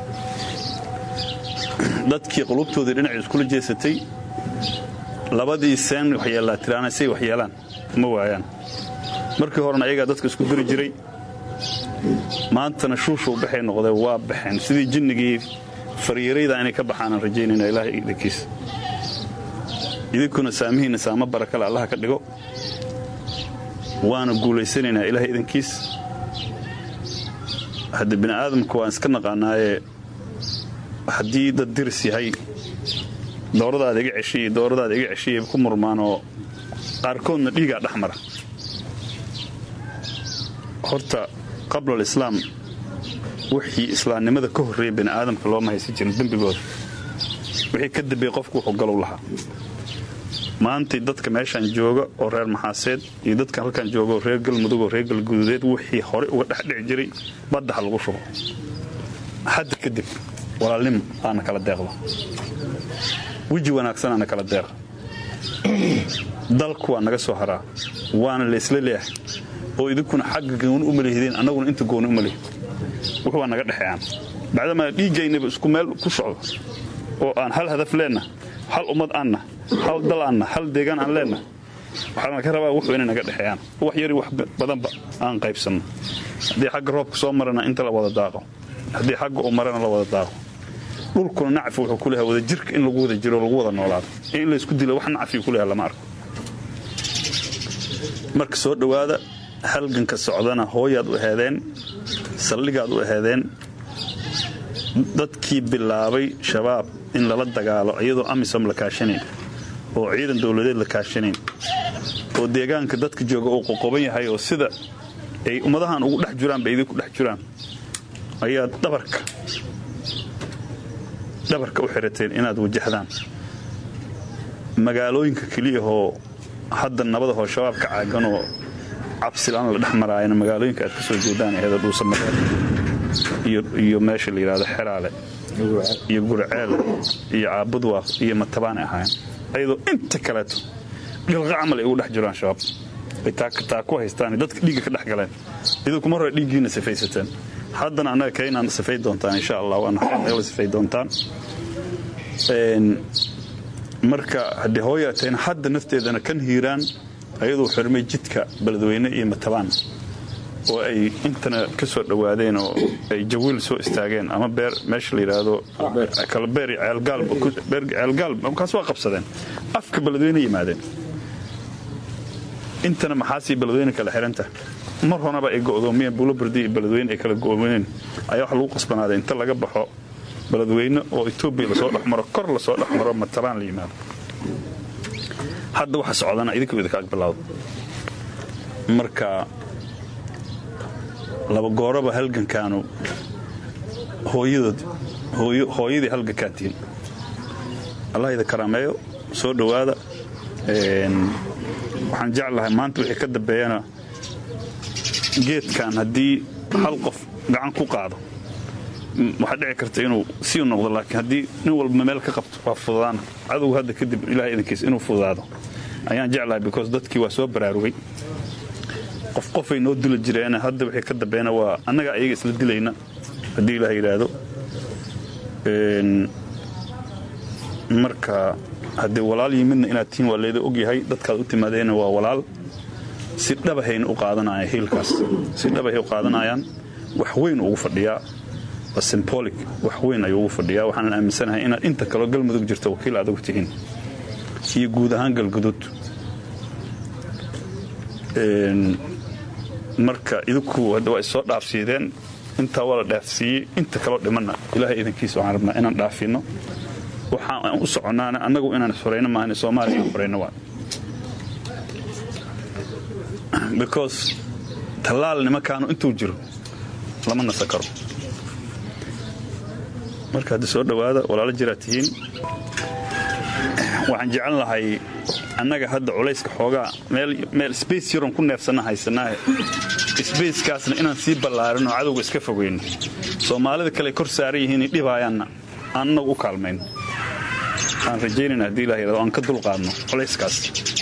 dadkii qulubtoodii dhinacii iskula jeesatay labadii seen waxyeellaa tiraana say waxyeelaan ma waayaan markii horena ayagaa dadka isku diri jiray maantana shuushuu baxay noqdee waa baxeen sidii jinnigii fariirayda inay ka baxaanaan rajaynayna ilaahay idinkiisa idinkuna saamihiinna saamo barakale allaha ka dhigo waana guulaysanaynaa ilaahay idinkiis hadda bini aadamka waan iska naqaanaaye haddii dad diris yahay dooradaada iga ceshiy dooradaada iga ceshiya ku murmaan oo qaarkoodna dhiigaa dhex mara horta qabla alislaam wixii islaamnimada ka horreeya bini aadamka looma haysan jirin dembigooda wixii ka dambeeyey qofku wuxuu galow lahaa maantay dadka meeshaan jooga oo reer maxaaseed iyo dadka halkaan jooga oo reer galmudug oo reer galguduudeed wixii horey uga dhexdhici jiray badda ha lagu shubo hadda kadib walaalnimo aana kala deeqdo weji wanaagsan aana kala deeqa dalku waa naga soo haraa waana laysla leeyahay oo idinkuna xagga gooni u malihdeen annaguna inta gooni u malihid wux waa naga dhexeeyaan bacdamaa dhiiggaynaba isku meel ku socdo oo aan hal hadaf leenna hal ummad aanna hal dal aanna hal deegaan aan leenna waxaana ka rabaa wuxuu inay naga dhexeeyaan wax yari wax badanba aan qaybsanno haddii xagga roobka soo marana inta la wada daaqo haddii xagga uu marana la wada daaqo dhulkuna nacfi wuxuu ku leeyahay wada jirka in lagu wada jiro lagu wada noolaado in laysku dilo wax nacfi ku leeyahay lama arko marka soo dhowaada halganka socdana hooyaad u aheedeen saldhigaad u aheedeen dadkii bilaabay shabaab in lala dagaalo iyadoo amisom la kaashanayn oo ciidan dowladeed la kaashanayn oo deegaanka dadka jooga uu qoqoban yahay oo sida ay ummadahan ugu dhex jiraan bay idinku dhex jiraan ayaa dhabarka dhabarka u xirateen inaad wajahdaan magaalooyinka keliyahoo hadda nabadahoo shabaabka caaganoo cabsilaan la dhex maraayana magaalooyinka aad ka soo jeedaan eeda dhuusamareed iyo meesha la yidhahdo xeraale iyo gurceel iyo caabudwaaq iyo matabaan ahaayeen ayadoo inta kaleeto dhilqa camal ay ugu dhex jiraan shabaab ay taa ku haystaan dadka dhiigga ka dhex galeen idinku mar hore dhiiggiina sifaysateen haddana annaga kaynaan sifay doontaan insha allah waana nagala sifay doontaan marka haddii hooyaateen hadda nafteedana kan hiiraan ayaduu xirmay jidka beledweyne iyo matabaan oo ay intana ka soo dhowaadeen oo ay jawiil soo istaageen ama beer meesha la yidhaahdo kalabeer ceelgaal markaas waa qabsadeen afka beledweyne yimaadeen intana maxaasii beledweyne kala xiranta mar hornaba ay go'doomiyeen buulobardi iyo beledweyne ay kala go'doomiyeen ayaa waxa lagu qasbanaaday inta laga baxo beledweyne oo etoobiya lasoo dhexmaro kor lasoo dhexmaro matabaan la yimaado hadda waxa socdana idinka idinka agbilawdo marka laba gooraba halgankaanu hooyadood hooyadii halgankaan tihin allah ida karaameeyo soo dhowaada waxaan jeclahay maanta wixii ka dambeeyana geedkan haddii hal qof gacan ku qaado waxaa dhici karta inuu sii noqdo laakiin haddii nin walba meel ka qabto waa fududaana cadowga hadda kadib ilahay idankiis inuu fududaado ayaan jeclahay because dadkii waa soo baraarugay qof qofay noo dili jireen hadda wixii ka dambeeyana waa annaga ayaga isla dilayna haddii ilaah yidhaahdo marka haddii walaal yimidna inaad tihiin waa layda ogyahay dadkaad u timaadeenna waa walaal si dhabahayna u qaadanaya hiilkaas si dhabahay u qaadanayaan wax weyn ugu fadhiyaa waa symbolic wax weyn ayuu ugu fadhiyaa waxaanan aaminsanahay inaad inta kaloo galmudug jirta wakiil aad ugu tihiin iyo guud ahaan galgudud marka idinku waa issoo dhaafsiideen intaa waa la dhaafsiiyey inta kaloo dhimanna ilaahay idankiisa waxaan rabnaa inaan dhaafino waxaan u soconnaana annagu inaan xorayno maahan soomaaliya inaan xorayno waa because tallaal nimankaanu intuu jiro lama nasa karo marka haddi soo dhowaada walaalo jiraad tihiin waxaan jecel lahay annaga hadda culayska xoogaa meel sbace yaron ku neefsanna haysanaahe sbacekaasna inaan sii ballaarin oo cadowga iska fogeyno soomaalida kale kor saaran yihiin dhibaayaanna aan annagu u kaalmayno aan rajaynayna haddii ilah yidhahdo aan ka dulqaadno culayskaas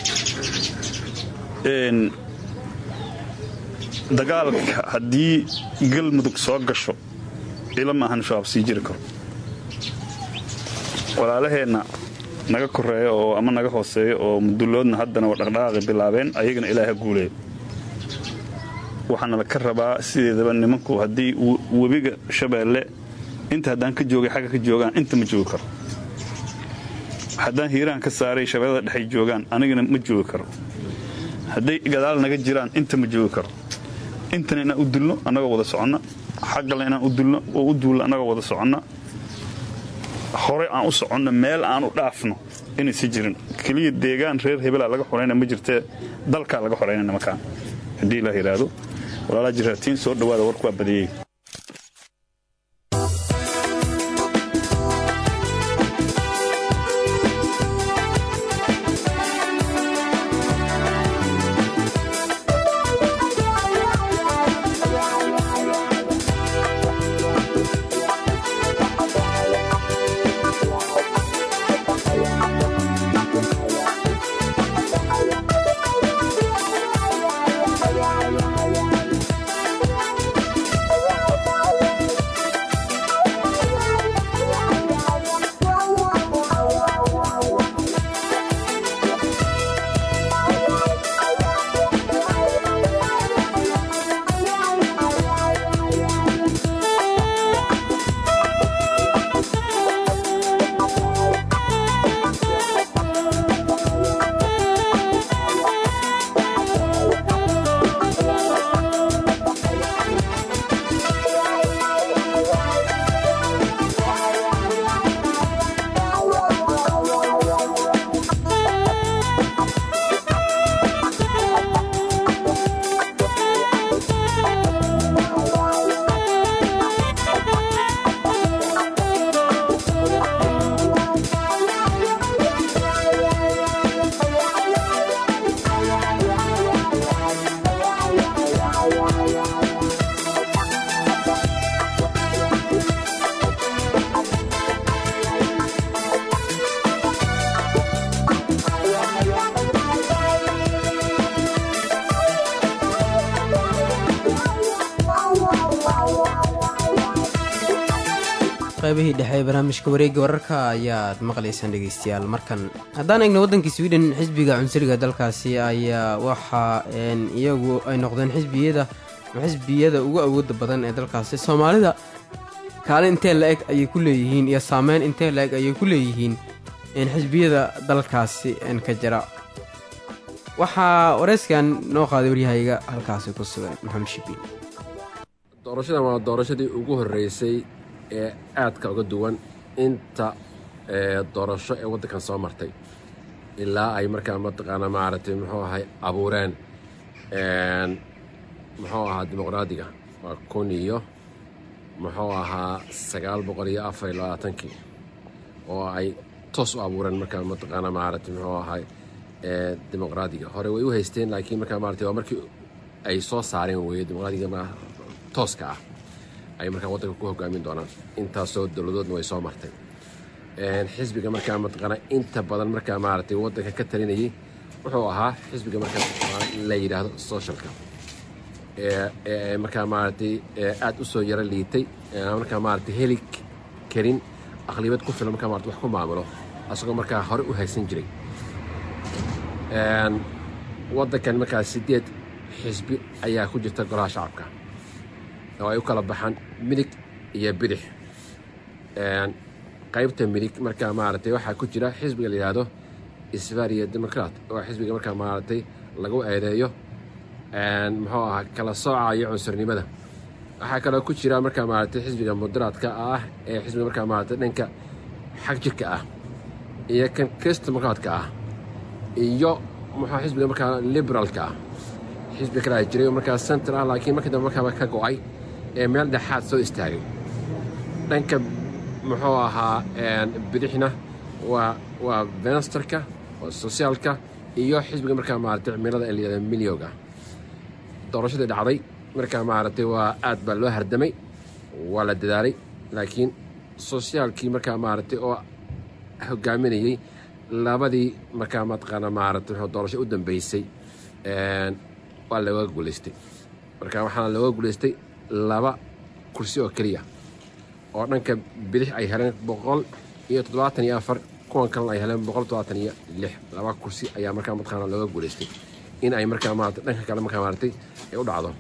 dagaalka haddii galmudug soo gasho ila maahan shabaab sii jiri karo walaalaheenna naga koreeyo oo ama naga hooseeyo oo muduloodna haddana waa dhaqdhaqaaqi bilaabeen ayagana ilaaha guuleeyo waxaana la ka rabaa sideedaba nimanku haddii webiga shabeelle inta haddaan ka joogay xagga ka joogaan inta ma joogi karo haddaan hiiraan ka saaray shabeellada dhexay joogaan anigana ma joogi karo hadday gadaal naga jiraan inta ma joogi karo intana inaan u dulno annagoo wada soconna xaggale inaan u dulno oo u duulno annagoo wada soconna hore aan u soconno meel aan u dhaafno inaysi jirin keliya deegaan reer hebelaa laga xorayna ma jirtee dalkaa laga xorayna nimankaan haddii ilaah yidhaahdo walaalaa jiraatiin soo dhowaada warku waa badiyey Yeah. qaybihii dhexe ee barnaamijka wareegga wararka ayaad maqlaysaan dhegeystayaal markan haddaan eegno waddankii sweden xisbiga cunsuriga dalkaasi ayaa waxa iyagu ay noqdeen xisbiyada xisbiyada ugu awooda badan ee dalkaasi soomaalida kaalin intee la eg ayay ku leeyihiin iyo saameyn intee la eg ayay ku leeyihiin xisbiyada dalkaasi ka jira waxaa wareyskan noo qaaday waryahayga halkaasi ku sugan maxamed shibiin doorashadan waa doorashadii ugu horreysay ee aadka uga duwan inta doorasho ee waddankan soo martay ilaa ay markaa mataqaana maaragtay muxuu ahay abuureen muxuu ahaa dimuqraadiga waa kun iyo muxuu ahaa sagaal boqol iyo afar iyo labaatankii oo ay toos u abuureen markaa mataqaana maaragtay muxuu ahay dimuqraadiga hore way u haysteen laakiin markaa maaragtay waa markii ay soo saareen weeye dimuqraadiga ma tooska ah ay markaa waddanka ku hogaamin doonaan intaasoo dowladoodna way soo martay xisbiga markaa mataqaana inta badan markaa maaragtay waddanka ka talinayay wuxuu ahaa xisbiga markaa la yidhaahdo socialka ee markaa maaragtay aad u soo yaro liitay markaa maaragtay heli karin aqlibad ku filan markaa maarata wax ku maamulo asagoo markaa hore u haysan jiray waddankan markaa siddeed xisbi ayaa ku jirta golaha shacabka oo ay u kala baxaan midig iyo bidix qaybta midig markaa maaragtay waxaa ku jira xisbiga la yidhaahdo isbariya democrat oo xisbiga markaa maaragtay lagu eedeeyo muxuu ahaa kala sooca iyo cunsurnimada waxaa kaloo ku jira markaa maaragtay xisbiga mudaraadka ah ee xisbiga markaa maaragtay dhanka xag jirka ah iyo kan kristdemokraatka ah iyo muxuu xisbiga markaa liberaalka ah xisbi kalaa jiray oo markaa center ah laakiin markii dambe markaaba ka go'ay ee meel dhexaad soo istaagay dhanka muxuu ahaa bidixna waa waa vensterka waa sosiaalka iyo xisbiga markaa maaragtay cimilada ee layihahda milyoga doorashadii dhacday markaa maaragtay waa aad baa loo hardamay waa la dadaalay laakiin sosiyaalkii markaa maaragtay oo hogaaminayey labadii markaa mataqaana maaragtay doorasho u dambeysay waa looga guulaystay marka waxaana looga guulaystay laba kursi oo keliya oo dhanka bidix ay heleen boqol iyo toddobaatan iyo afar kuwan kalena ay heleen boqol toddobaatan iyo lix laba kursi ayaa markaa mataqaana looga guulaystay in ay markaa maarata dhanka kale markaa maaragtay ay u dhacdo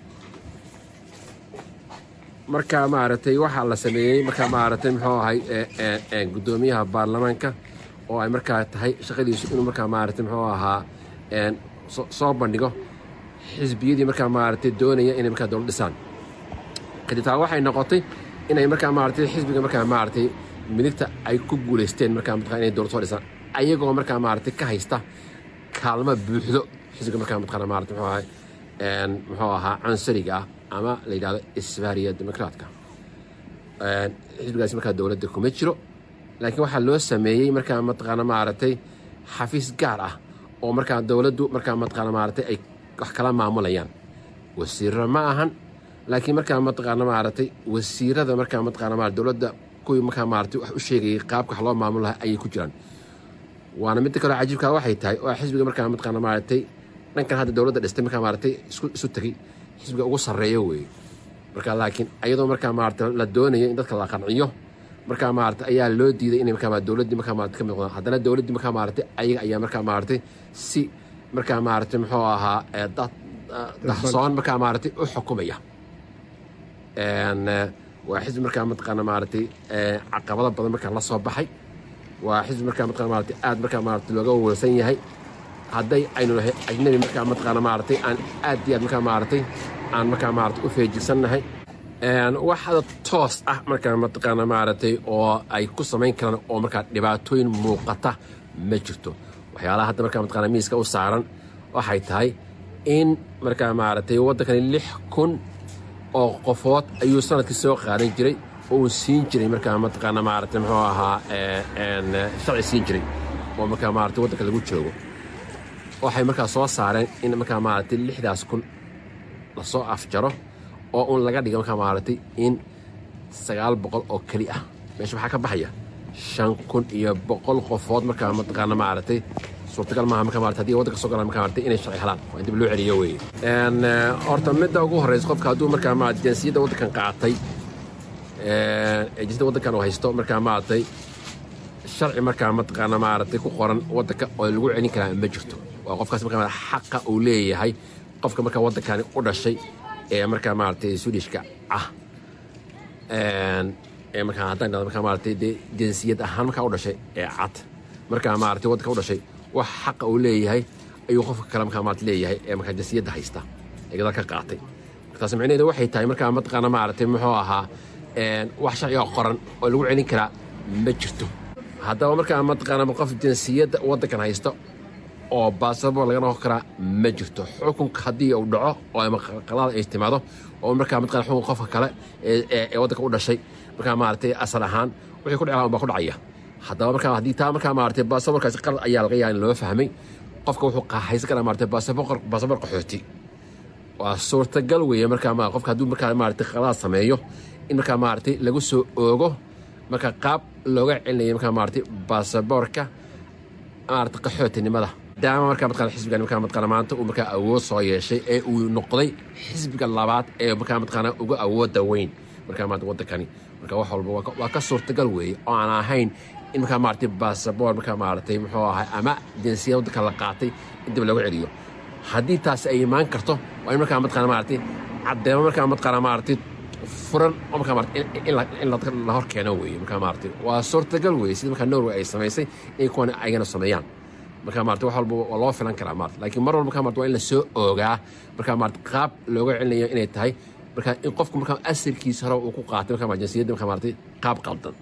markaa maaragtay waxaa la sameeyey markaa maaragtay muxuu ahay guddoomiyaha baarlamaanka oo ay markaa tahay shaqadiisu inuu markaa maaragtay muxuu ahaa soo bandhigo xisbiyadii markaa maaragtay doonaya inay markaa dowlad dhisaan kadib taa waxay noqotay inay markaa maaragtay xisbiga markaa maaragtay midigta ay ku guulaysteen markaa mataqaa inay dowlad soo dhisaan ayagoo markaa maaragtay ka haysta kaalmo buuxdo xisbiga markaa mataqaana maaragtay muxuu ahay muxuu ahaa cansariga ah ama la yidhahdo isbaariya demokraatka xisbigaasi markaa dowladda kuma jiro laakiin waxaa loo sameeyey markaa mataqaana maaragtay xafiis gaar ah oo markaa dowladdu markaa mataqaana maaragtay ay wax kala maamulayaan wasiirro ma ahan laakiin markaa mataqaana maaragtay wasiirada markaa mataqaana maarata dowladda kuwii markaa maaragtay wax u sheegayay qaabka wax loo maamul lahaa ayay ku jiraan waana midda kaloo cajiibkaa waxay tahay oo xisbiga markaa mataqaana maaragtay dhankan hadda dowladda dhistay markaa maaragtay isku isu tegay xisbiga ugu sarreeyo weeye marka laakiin ayadoo markaa maaragtay la doonayo in dadka la qanciyo markaa maaragtay ayaa loo diiday inay markaa dowladdii markaa maaragtay ka mid noqdaan haddana dowladdii markaa maaragtay ayaga ayaa markaa maaragtay si markaa maaragtay muxuu ahaa dad dahsoon markaa maaragtay u xukumaya waa xisbi markaa mataqaana maaragtay caqabado badan markaa la soo baxay waa xisbi markaa mataqana maaragtay aad markaa maaragtay looga wawalsan yahay hadday aynu nahay ajnabi markaa mataqaana maaragtay aan aad iyo aad markaa maaragtay aan markaa maaragtay u feejisannahay waxada toos ah markaa mataqaana maaragtay oo ay ku samayn karaan oo markaa dhibaatooyin muuqata ma jirto waxyaalaha hadda markaa mataqaana miiska u saaran waxay tahay in markaa maaragtay waddankani lix kun oo qofood ayuu sanadkii soo qaadan jiray oo uu siin jiray markaa mataqaana maaragtay muxuu ahaa sharci siin jiray oo markaa maaragtay waddanka lagu joogo waxay markaa soo saareen in markaa maaragtay lixdaas kun lasoo afjaro oo uun laga dhiga markaa maaragtay in sagaal boqol oo keli ah meesha waxaa ka baxaya shan kun iyo boqol qofood markaa mataqaana maaragtay suurtagal maaha markaa maaragtay haddii waddanka soo galaan markaa maaragtay inay sharci helaan waa in dib loo celiyo weeye horta midda ugu horreysa qofka hadduu markaa maaragtay jinsiyadda waddankan qaatay ee jinsiyadda waddankan uu haysto markaa maaragtay sharci markaa mataqaana maaragtay ku qoran waddanka oo lagu celin karaa ma jirto waa qofkaas markaa xaqa uu leeyahay qofka markaa waddankani u dhashay ee markaa maaragtay swedishka ah ee markaa haddaan dhahdo markaa maaragtay dee jinsiyad ahaan markaa u dhashay ee cad markaa maaragtay waddanka u dhashay wax xaqa uu leeyahay ayuu qofka kale markaa maaragtay leeyahay ee markaa jinsiyadda haysta ee gadaal ka qaatay taas micnaheedu waxay tahay markaa mataqaana maaragtay muxuu ahaa wax sharciga qoran oo lagu celin karaa ma jirto haddaba markaa mataqaana qof jinsiyadda waddankan haysta oo baasabor laga noqon karaa ma jirto xukunka haddii uu dhaco oo ama qalaada ay timaado oo markaa mataqana xukunka qofka kale ee waddanka u dhashay markaa maaragtay asal ahaan wixii ku dhacaa baa ku dhacaya haddaba markaa haddii taa markaa maaragtay baasaborkaasi qalad ayaa laga yaaba in loo fahmay qofka wuxuu haysan karaa maaragtay baasabor baasabor qaxooti waa suurtagal weeye markaa ma qofka hadduu markaa maaragtay qaladaad sameeyo in markaa maaragtay lagu soo oogo marka qaab looga celinayo markaa maaragtay baasaboorka maaragtay qaxootinimada maadaama markaa mataqana xisbigan markaa mataqana maanta uu markaa awood soo yeeshay ee uu noqday xisbiga labaad ee markaa mataqana uga awoodda weyn markaa maanta waddankani marka wax walba waa ka suurtagal weeye oo aan ahayn in markaa maaragtay baasaboor markaa maaragtay muxuu ahay ama jinsiyad waddanka la qaatay in dib looga celiyo haddii taasi ay imaan karto waa in markaa mataqana maaragtay caddeemo markaa mataqana maaragtay furan oo markaa maaragtay in la hor keeno weeye markaa maaragtay waa suurtagal weeye sida markaa norway ay samaysay inay kuwan ayagana sameeyaan markaa maaragtay wax walba waa loo filan karaa maaragtay laakiin mar walba markaa maaragtay waa in la soo oogaa markaa maaragtay qaab looga celinayo inay tahay markaa in qofku markaa asalkiisa hore uu ku qaatay markaa jinsiyadda markaa maaragtay qaab qaldan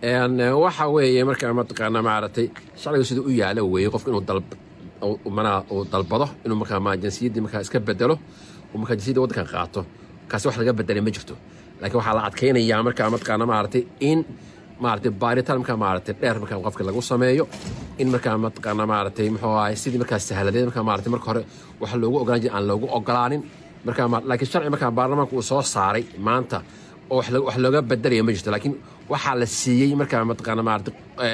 waxa weeye markaa mataqaana maaragtay sharciga sida u yaala weeye qofku inuu dalb manaa uu dalbado inuu markaa jinsiyaddii markaa iska bedelo uu markaa jinsiyadda waddankan qaato kaasi wax laga bedelay ma jirto laakiin waxaa la adkaynayaa markaa mataqaana maaragtay in maaragtay baaritaan markaa maaragtay dheer markaa qofka lagu sameeyo in markaa mataqaana maaragtay muxuu ahay sidii markaa sahladeed markaa maaragtay marka hore waxa loogu ogolaan jiray aan loogu ogolaanin markaa laakiin sharci markaa baarlamaanka uu soo saaray maanta oo wax looga bedelaya ma jirto laakiin waxaa la siiyey markaa mataqaana maaragtay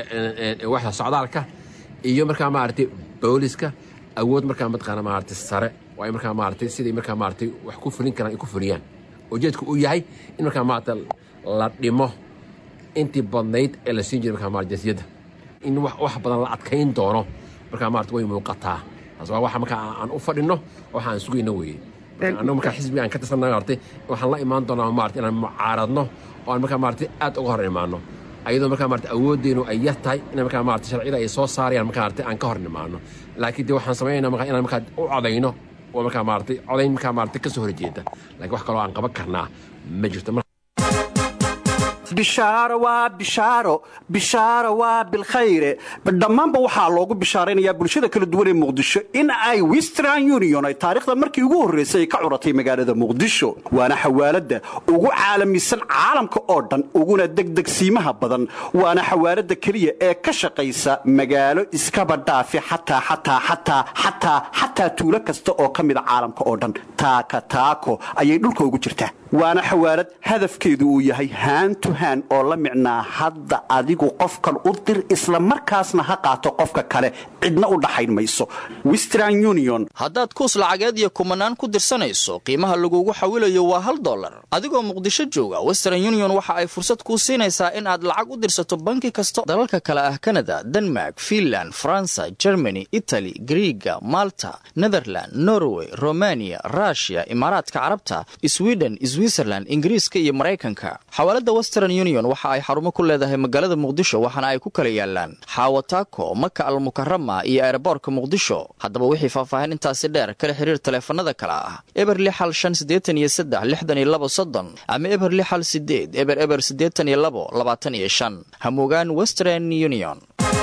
waxda socdaalka iyo markaa maaragtay booliska awood markaa mataqaana maaragtay sare waa in markaa maaragtay siday markaa maaragtay wax ku fulin karaan ay ku fuliyaan ujeedku uu yahay in markaa maaragtay la dhimo intii badnayd ee la siin jiray markaa maaragtay jinsiyadda in wax badan la adkayn doono markaa maaragtay way muuqataa taas waa waxa markaa aan u fadhino waxa aan sugayno weeye annagu markaa xisbiga aan ka tirsanna maaragtay waxaan la imaan doonaa maaragtay inaan mucaaradno oo aan markaa maaragtay aad uga hor imaano ayadoo markaa maaragtay awooddeenu ay yar tahay in markaa maaragtay sharciyada ay soo saarayaan markaa maaragtay aan ka hor imaano laakiin dee waxaan samaynaynaa markaa inaan markaa u codayno oo markaa maaragtay codayn markaa maaragtay ka soo horjeeda laakiin wax kaloo aan qaban karnaa ma jirto bishaaro waa bishaaro bishaaro waa bilkhayre dhammaanba waxaa loogu bishaaraynayaa bulshada kala duwan ee muqdisho in ay western union ay taariikhda markii ugu horraysay ay ka curatay magaalada muqdisho waana xawaaladda ugu caalamisan caalamka oo dhan uguna degdegsiimaha badan waana xawaaladda keliya ee ka shaqaysa magaalo iskaba dhaafi xataa xataa xataa xataa xataa tuulo kasta oo ka mida caalamka oo dhan taaka taako ayay dhulka ugu jirtaa waana xawaalad hadafkeedu uu yahay haantu oo la micnaa hadda adigu qofkan u dir isla markaasna ha qaato qofka kale cidna u dhaxayn mayso western union haddaad kuus lacageed iyo kumanaan ku dirsanayso qiimaha lagugu xawilayo waa hal dollar adigoo muqdisho jooga western union waxa ay fursad kuu siinaysaa in aad lacag u dirsato banki kasta dalalka kale ah kanada denmark finland faransa germany itali griiga malta netherland norway romaniya rushia imaaraadka carabta sweden switzerland ingiriiska iyo maraykanka xawaalada western union waxa ay xarumo ku leedahay magaalada muqdisho waxaana ay ku kala yaalaan xaawataako maka almukarama iyo eeraboorka muqdisho haddaba wixii faahfaahin intaasi dheer kala xiriir taleefanada kale ah eber lixal shan siddeetan iyo saddex lixdan iyo labo soddon ama eber lixal sideed eber eber siddeetan iyo labo labaatan iyo shan hamugaan western union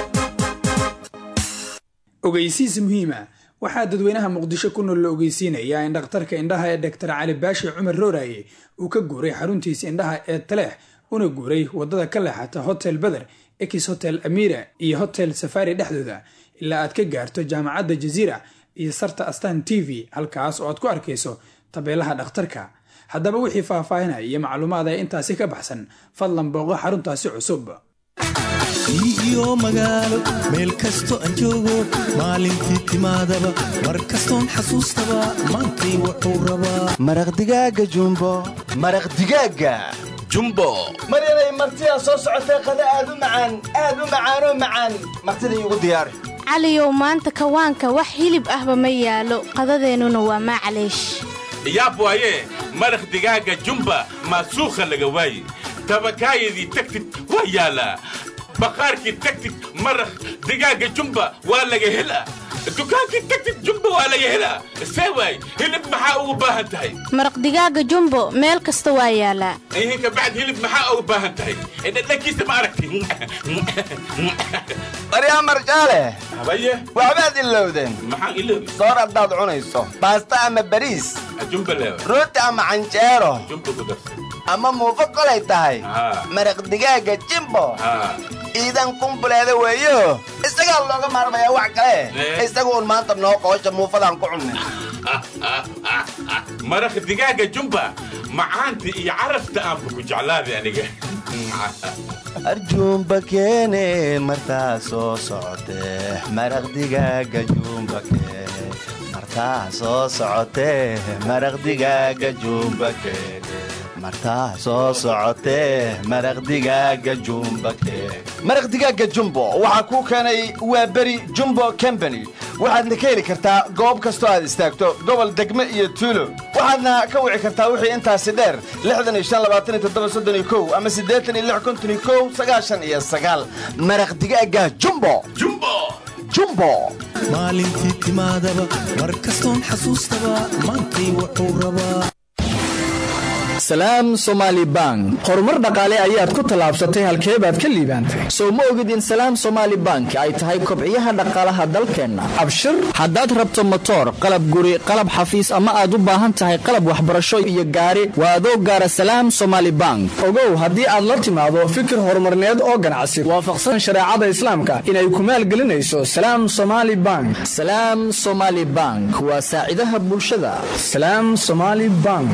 ogeysiis muhiima waxaa dadweynaha muqdisho ku nool la ogeysiinayaa in dhakhtarka indhaha ee doktar cali baashi cumar rooraye uu ka guuray xaruntiisa indhaha ee taleex una guuray wadada ka leexata hotel beder ex hotel amira iyo hotel safari dhexdooda ilaa aad ka gaarto jaamacadda jaziira iyo sarta astan t v halkaas oo aad ku arkayso tabeelaha dhakhtarka haddaba wixii faahfaahinaya iyo macluumaad ee intaasi ka baxsan fadlan booqo xaruntaasi cusub iyo magaalo meel kasto aan joogo maalintii timaadaba mar kastoon xasuustaba maantay wuxuu rabaa maraq digaaga jumbo maraq digaaga jumbo maryanay martidaa soo socotay qada aad u macaan aad u macaanoo macaan martida iigu diyaari caliyow maanta kawaanka wax hilib ahba ma yaalo qadadeennuna waa maclaysh yaab waaye maraq digaaga jumba maasuukha laga waaye tabakaayadii tagtid waa yaalaa baqaarkii tagtid maraq digaaga jumba waa laga helaa dukaankii tagtid jumba waa laga helaa see waay hilib maxaa ugu baahan tahay maraq digaaga jumbo meel kasta waa yaalaa ihinka bacd hilib maxaa ugu baahan tahay dhadhankiisa ma aragti maryaa marjaale habaye waxbaad ilowdeen maxaan iloobi soor haddaad cunayso baasta ama bariis jumba leewa rooti ama canjeero jumba ku darsan ama muufo kolay tahay maraq digaaga jimbo iidan kumbuleeda weeyo isagaa looga maarmayaa wax kale isagu un maanta noo qoosha muufadaan ku cunnay maraq digaaga jumba macaanta iyo carafta aanba ku jeclaaday aniga arjuumba keene martaa soo socotee maraq digaaga juumba keene martaa soo socotee maraq digaaga juumba keene martaa soo socotee maraq digaaga jumba keene maraq digaaga jumbo waxaa kuu keenay waa beri jumbo combany waxaadna ka heli kartaa goob kastoo aad istaagto gobol degme iyo tuulo waxaadna ka wici kartaa wixii intaasi dheer ama iyo maraq digaaga jumbo jumbo maalintii timaadaba mar kastoon xasuustaba maantay wuxuu rabaa salaam somaali bank horumar dhaqaale ayaad ku tallaabsatay halkee baad ka liibaantay sow ma ogid in salaam somaali bank ay tahay kobciyaha dhaqaalaha dalkeenna abshir haddaad rabto motoor qalab guri qalab xafiis ama aad u baahan tahay qalab waxbarasho iyo gaari waa adoo gaara salaam somaali bank ogow haddii aad la timaado fikir horumarneed oo ganacsi waafaqsan shareecada islaamka inay ku maalgelinayso salaam somaali bank salaam somaali bank waa saacidaha bulshada salaam somaali bank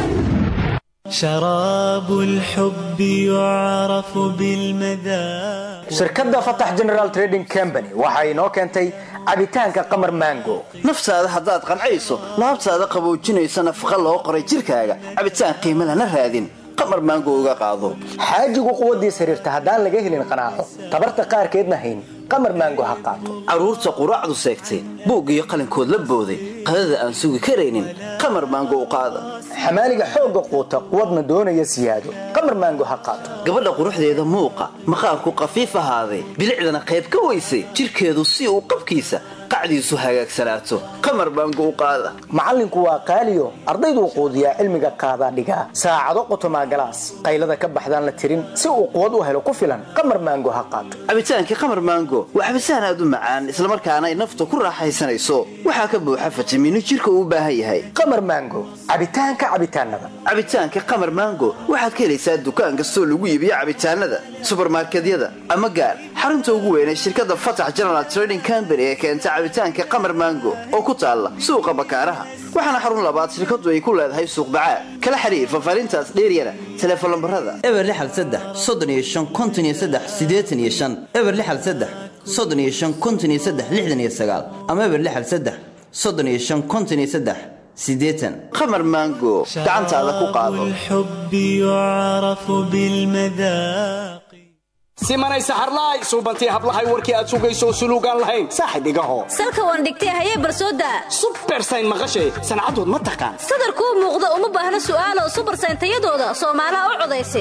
شراب الحب يعرف بالمذاق shirkadda fatax general trading company waxa inoo keentay cabitaanka qamar mango naftaada haddaad qancayso laabtaada qaboojinaysa nafaqa loo qoray jidhkaaga cabitaan qiimo lana raadin qamar maango uga qaado xaajigu quwaddiis xiriirta haddaan laga helin qanaaco tabarta qaarkeedna hayn qamar maango ha qaato carruurta quraacdu seegtay buug iyo qalinkood la booday qadada aan sugi karaynin qamar maango u qaada xamaaliga xoogga quuta quwadna doonaya siyaado qamar maango ha qaato gabadha quruxdeeda muuqa maqaarku qafiif ahaaday bilicdana qayb ka weysay jidhkeedu si uu qabkiisa qacdiisu hagaagsanaato qamar maango u qaada macallinku waa qaaliyo ardayduu quudiyaa cilmiga qaadaa dhigaa saacado qotomaa galaas qaylada ka baxdaan la tirin si uu quwad u helo ku filan qamar maango ha qaato cabitaankii qamar maango waa cabitaan aad u macaan islamarkaana ay nafta ku raaxaysanayso waxaa ka buuxa fitamiino jidhka uu u baahan yahay qamar maango cabitaanka cabitaanada cabitaanka qamar maango waxaad ka helaysaa dukaan kastoo lagu iibiyo cabitaanada subarmarkedyada ama gaar xarunta ugu weynay shirkadda fatax general trading company ee keenta cabitaanka qamar maango oo ku taalla suuqa bakaaraha waxaana xarun labaad shirkadu ay ku leedahay suuq bacaad kala xiriir fafaarintaas dheeryana teleefon lambarada eber lixal saddex soddon iyo shan konton iyo saddex siddeetan iyo shan eber lixal saddex soddon iyo shan konton iyo saddex lixdan iyo sagaal ama eber lixal saddex soddon iyo shan konton iyo saddex siddeetan qamar maango gacantaada ku qaado الحب يعرف بالمذاق simanay saxarlaay suubantii hablahay warkii aad sugayso suluugaan lahayn saaxib igaho salka waan dhigtay hayee barsooda subersayn maqashay sancadood ma taqaan sadarkuu muuqda uma baahna su'aalo subersayn tayadooda soomaalaha u codaysa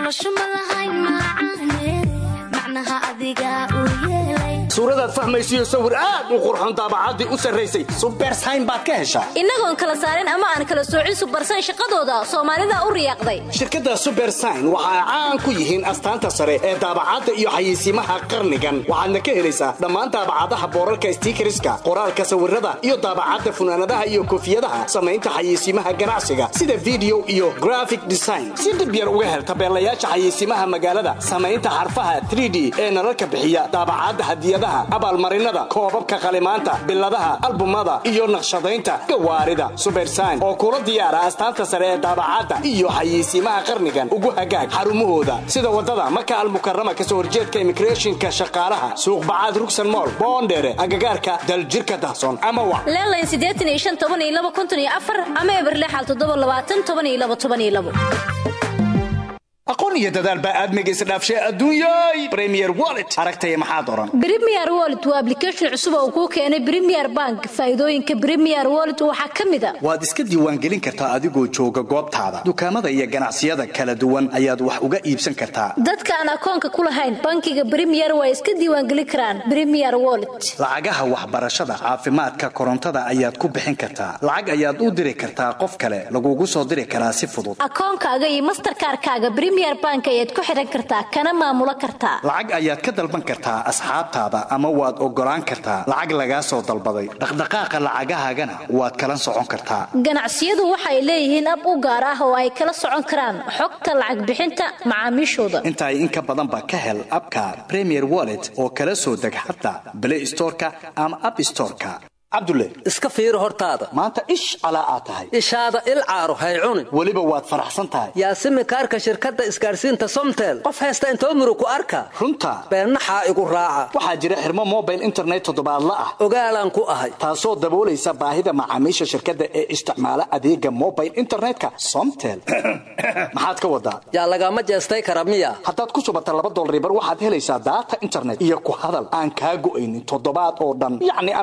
suuradaad fahmaysiyo sawir aad u qurxon daabacaddii u sarraysay subersayn baad ka heshaa innagoon kala saarin ama aan kala soocin subersayn shaqadooda soomaalida u riyaaqday shirkadda subersayn waxa ay caan ku yihiin astaanta sare ee daabacadda iyo xayeysiimaha qarnigan waxaadna ka helaysaa dhammaan daabacadaha boorarka stiikariska qoraalka sawirada iyo daabacadda funaanadaha iyo koofiyadaha samaynta xayeysiimaha ganacsiga sida video iyo graphic design si dhib yar uga hel tabeelayaasha xayeysiimaha magaalada samaynta xarfaha 3d ee nalalka bixiya daabacadda hadiyadaha abaalmarinada koobabka qalimaanta biladaha albumada iyo naqshadaynta gawaarida subersayn oo kula diyaara astaanta sare ee daabacadda iyo xayeysiimaha qarnigan ugu hagaag xarumahooda sida wadada maka almukarama kasoo horjeedka immigrationka shaqaalaha suuq bacaad rugsan mool boondheere agagaarka daljirka dahsoon ama wa leelayn siddeetan iyo shan toban iyo laba konton iyo afar ama eber lixal toddoba labaatan toban iyo laba toban iyo labo aqoon iyo dadaal baa aadmiga isdhaafshay adduunyay premier wallet aragtaya maxaad oran Premier Wallet waa application cusub oo kuu keenay Premier Bank. Faa'iidooyinka Premier Wallet waxaa ka mid ah waad iska diiwaangelin kartaa adigoo jooga goobtaada dukaamada iyo ganacsiyada kala duwan ayaad wax uga iibsan kartaa dadka aan akoonka ku lahayn bankiga Premier waa iska diiwaangelin karaan Premier Wallet. lacagaha waxbarashada caafimaadka korontada ayaad ku bixin kartaa lacag ayaad u diri kartaa qof kale lagugu soo diri karaa si fudud Akoonkaaga iyo Mastercard-kaaga Premier Bank ayaad ku xiran kartaa kana maamulo kartaa. lacag ayaad ka dalban kartaa asxaabtaada ama waad ogolaan kartaa lacag lagaa soo dalbaday dhaqdhaqaaqa lacagahaagana waad kala socon kartaa Ganacsiyadu waxay leeyihiin ab u gaar ah oo ay kala socon karaan xogta lacag bixinta macaamiishooda. intaay in ka badanba ka hel abka premier wallet oo kala soo deg xataa play storeka ama app storeka cabdulle iska fiiri hortaada maanta ish calaa aad tahay ishaada il caaro hay cunin weliba waad faraxsan tahay yaasimi kaarka shirkadda isgaarsiinta somtel qof haysta intoo murug ku arka runta beennaxaa igu raaca waxaa jira xirmo mobile internet toddobaadla ah ogaalaan ku ahay taasoo daboolaysa baahida macaamiisha shirkadda ee isticmaala adeega mobile internetka somtel maxaad ka wadaa yaa lagama jeestay kara miya haddaad ku subata laba dolaribar waxaad helaysaa daata internet iyo ku hadal aan kaa go'aynin toddobaad oo dhan yacni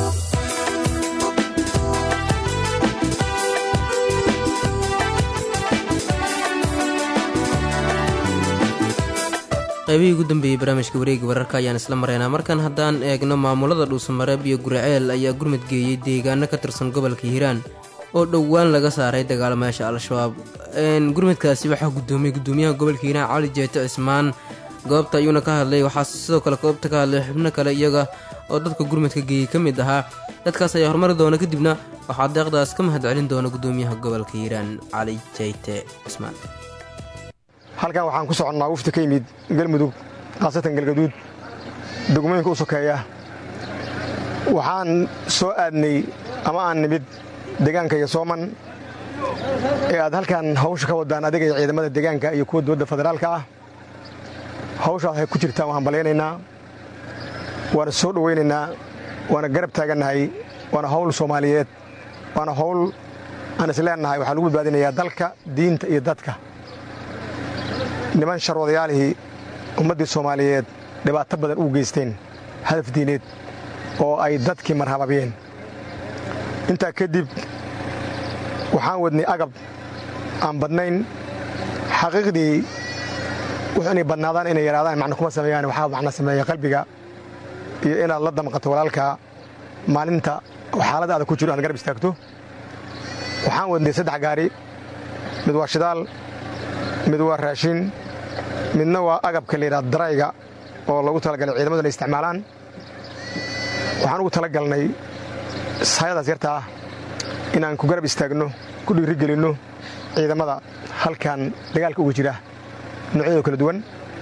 qaybihii ugu dambeeyey barnaamijka wareega wararka ayaan isla maraynaa markan haddaan eegno maamulada dhuusamareeb iyo guriceel ayaa gurmad geeyey deegaano ka tirsan gobolka hiiraan oo dhowaan laga saaray dagaalamayaasha al-shabaab gurmadkaasi waxaa gudoomiyey gudoomiyaha gobolka hiiraan cali jeeto cismaan goobta ayuuna ka hadlay waxaa sidoo kale goobta ka hadlay xubno kale iyaga oo dadka gurmadka geeyey ka mid ahaa dadkaas ayaa horumari doona kadibna waxaa deeqdaas ka mahad celin doona gudoomiyaha gobolka hiiraan cali jeyte cismaan halkan waxaan ku soconnaa wufti ka yimid galmudug khaasatan galgaduud degmooyinka u sokeeya waxaan soo aadnay ama aan nimid deegaanka iyo sooman ee aad halkan hawsha ka wadaan adiga iyo ciidamada deegaanka iyo kuwa dowladda federaalka ah hawshaas waxay ku jirtaan waan ballaynaynaa waana soo dhowaynaynaa waana garab taagannahay waana hawl soomaaliyeed waana hawl aan isleennahay waxaa lagu badbaadinayaa dalka diinta iyo dadka niman sharwadayaalihii ummaddii soomaaliyeed dhibaato badan u geysteen hadaf diineed oo ay dadkii marhababiyeen intaa kadib waxaan wadnay agab aan badnayn xaqiiqdii wuxuu inay badnaadaan inay yaraadaan macno kuma sameeyaan waxaa macno sameeya qalbiga iyo inaad la damqato walaalka maalinta xaalad adag ku jiro aad garab istaagto waxaan wadnay saddex gaari mid waa shidaal mid waa raashin midna waa agabka layidhaha darayga oo lagu talagalay ciidamadu inay isticmaalaan waxaan ugu tala galnay sayadaas yartaa inaan ku garab istaagno ku dhiirigelinno ciidamada halkan dagaalka uga jira noocyadoo kala duwan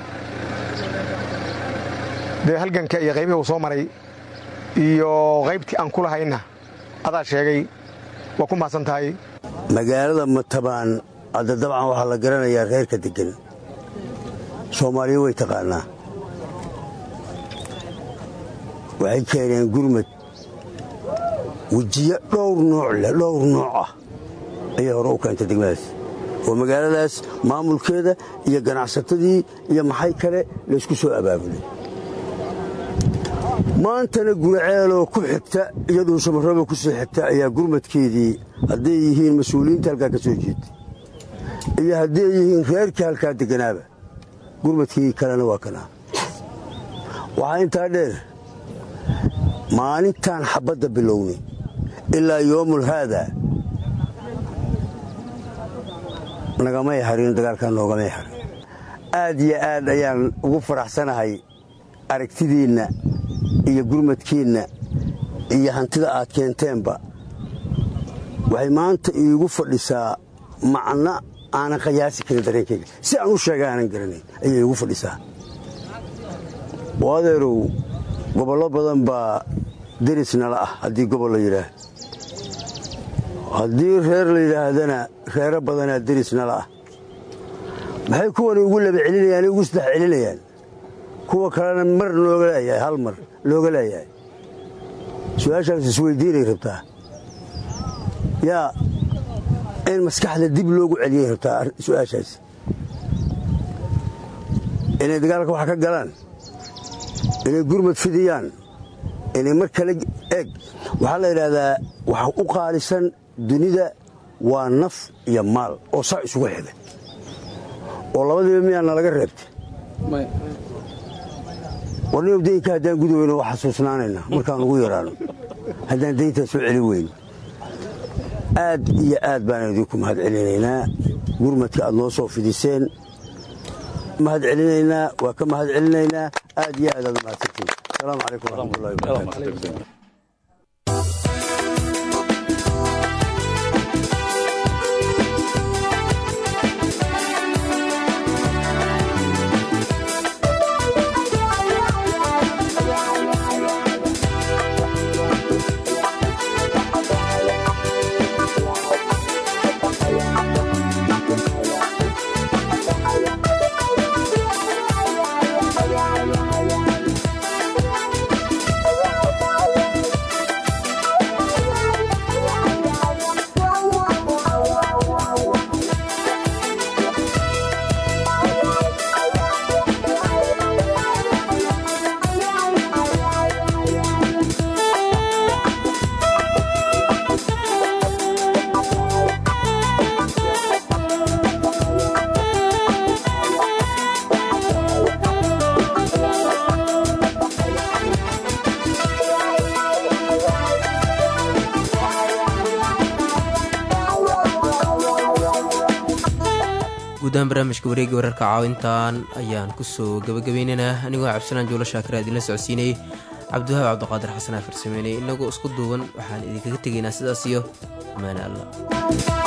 dee halganka iyo qaybihii uu soo maray iyo qaybtii aan ku lahayna adaa sheegay waa ku mahadsan tahay magaalada matabaan hadda dabcan waxaa la garanayaa reerka deggan soomaaliya way taqaannaa waxay keeneen gurmad wejiyo dhowr nooc leh dhowr nooc ah ayay hore u keentay degmadaas oo magaaladaas maamulkeeda iyo ganacsatadii iyo maxay kale laysku soo abaabulay maantana guraceeloo ku xigta iyaduu samarraba ku sii xigta ayaa gurmadkeedii hadday yihiin mas-uuliyiinta halkaa ka soo jeeda iyo hadday yihiin reerkii halkaa degganaaba gurmadkii kalena waa kanaa waxaa intaa dheer maalintaan xabbadda bilownay ilaa yoomul haadaa nagamay harin dagaalkaa noogamay harin aad iyo aad ayaan ugu faraxsanahay aragtidiinna iyo gurmadkiinna iyo hantida aad keenteenba waxay maanta iigu fadhisaa macno aanan qayaasi karin dareenkayga si aan u sheega aanan garanayn ayay iigu fadhisaa oo adeerow gobollo badan baa derisnala ah haddii gobol la yidhaah haddii reer la yidhaahdana reero badanaa derisnala ah maxay kuwani ugu laba celinayaan ugu saddex celinayaan kuwa kalena mar looga leeyahay hal mar looga leeyahay su-aashaas isweydiinay rabtaa yaa in maskaxda dib loogu celiyay rabtaa su'aashaasi inay dagaalka wax ka galaan inay gurmad fidiyaan inay mar kale eeg waxaa la yidhaahdaa waxa u qaalisan dunida waa naf iyo maal oo sac isugu xiga oo labadiiba miyaana laga reebtay warniyow daynka haddaan gudi weyno waa xasuusnaanayna markaan ugu yaraano haddaan dayntaa soo celi weyno aad iyo aad baan idinku mahad celinaynaa gurmadka aad noo soo fidiseen mahad celinaynaa waa ka mahad celinaynaa aad iyo aad aad u mahadsantiin asalaamu calaykum waraxmatullahi wabarakaatu guudahaan barnaamijka wareegga wararka caawintan ayaan kusoo gabagabaynaynaa anigoo cabdisalaan juulo shaakir aad idinla socodsiinayay cabdiwahaab cabdiqaadir xasanaa farsameynay inagoo isku duuban waxaan idinkaga tegaynaa sidaas iyo amaane alla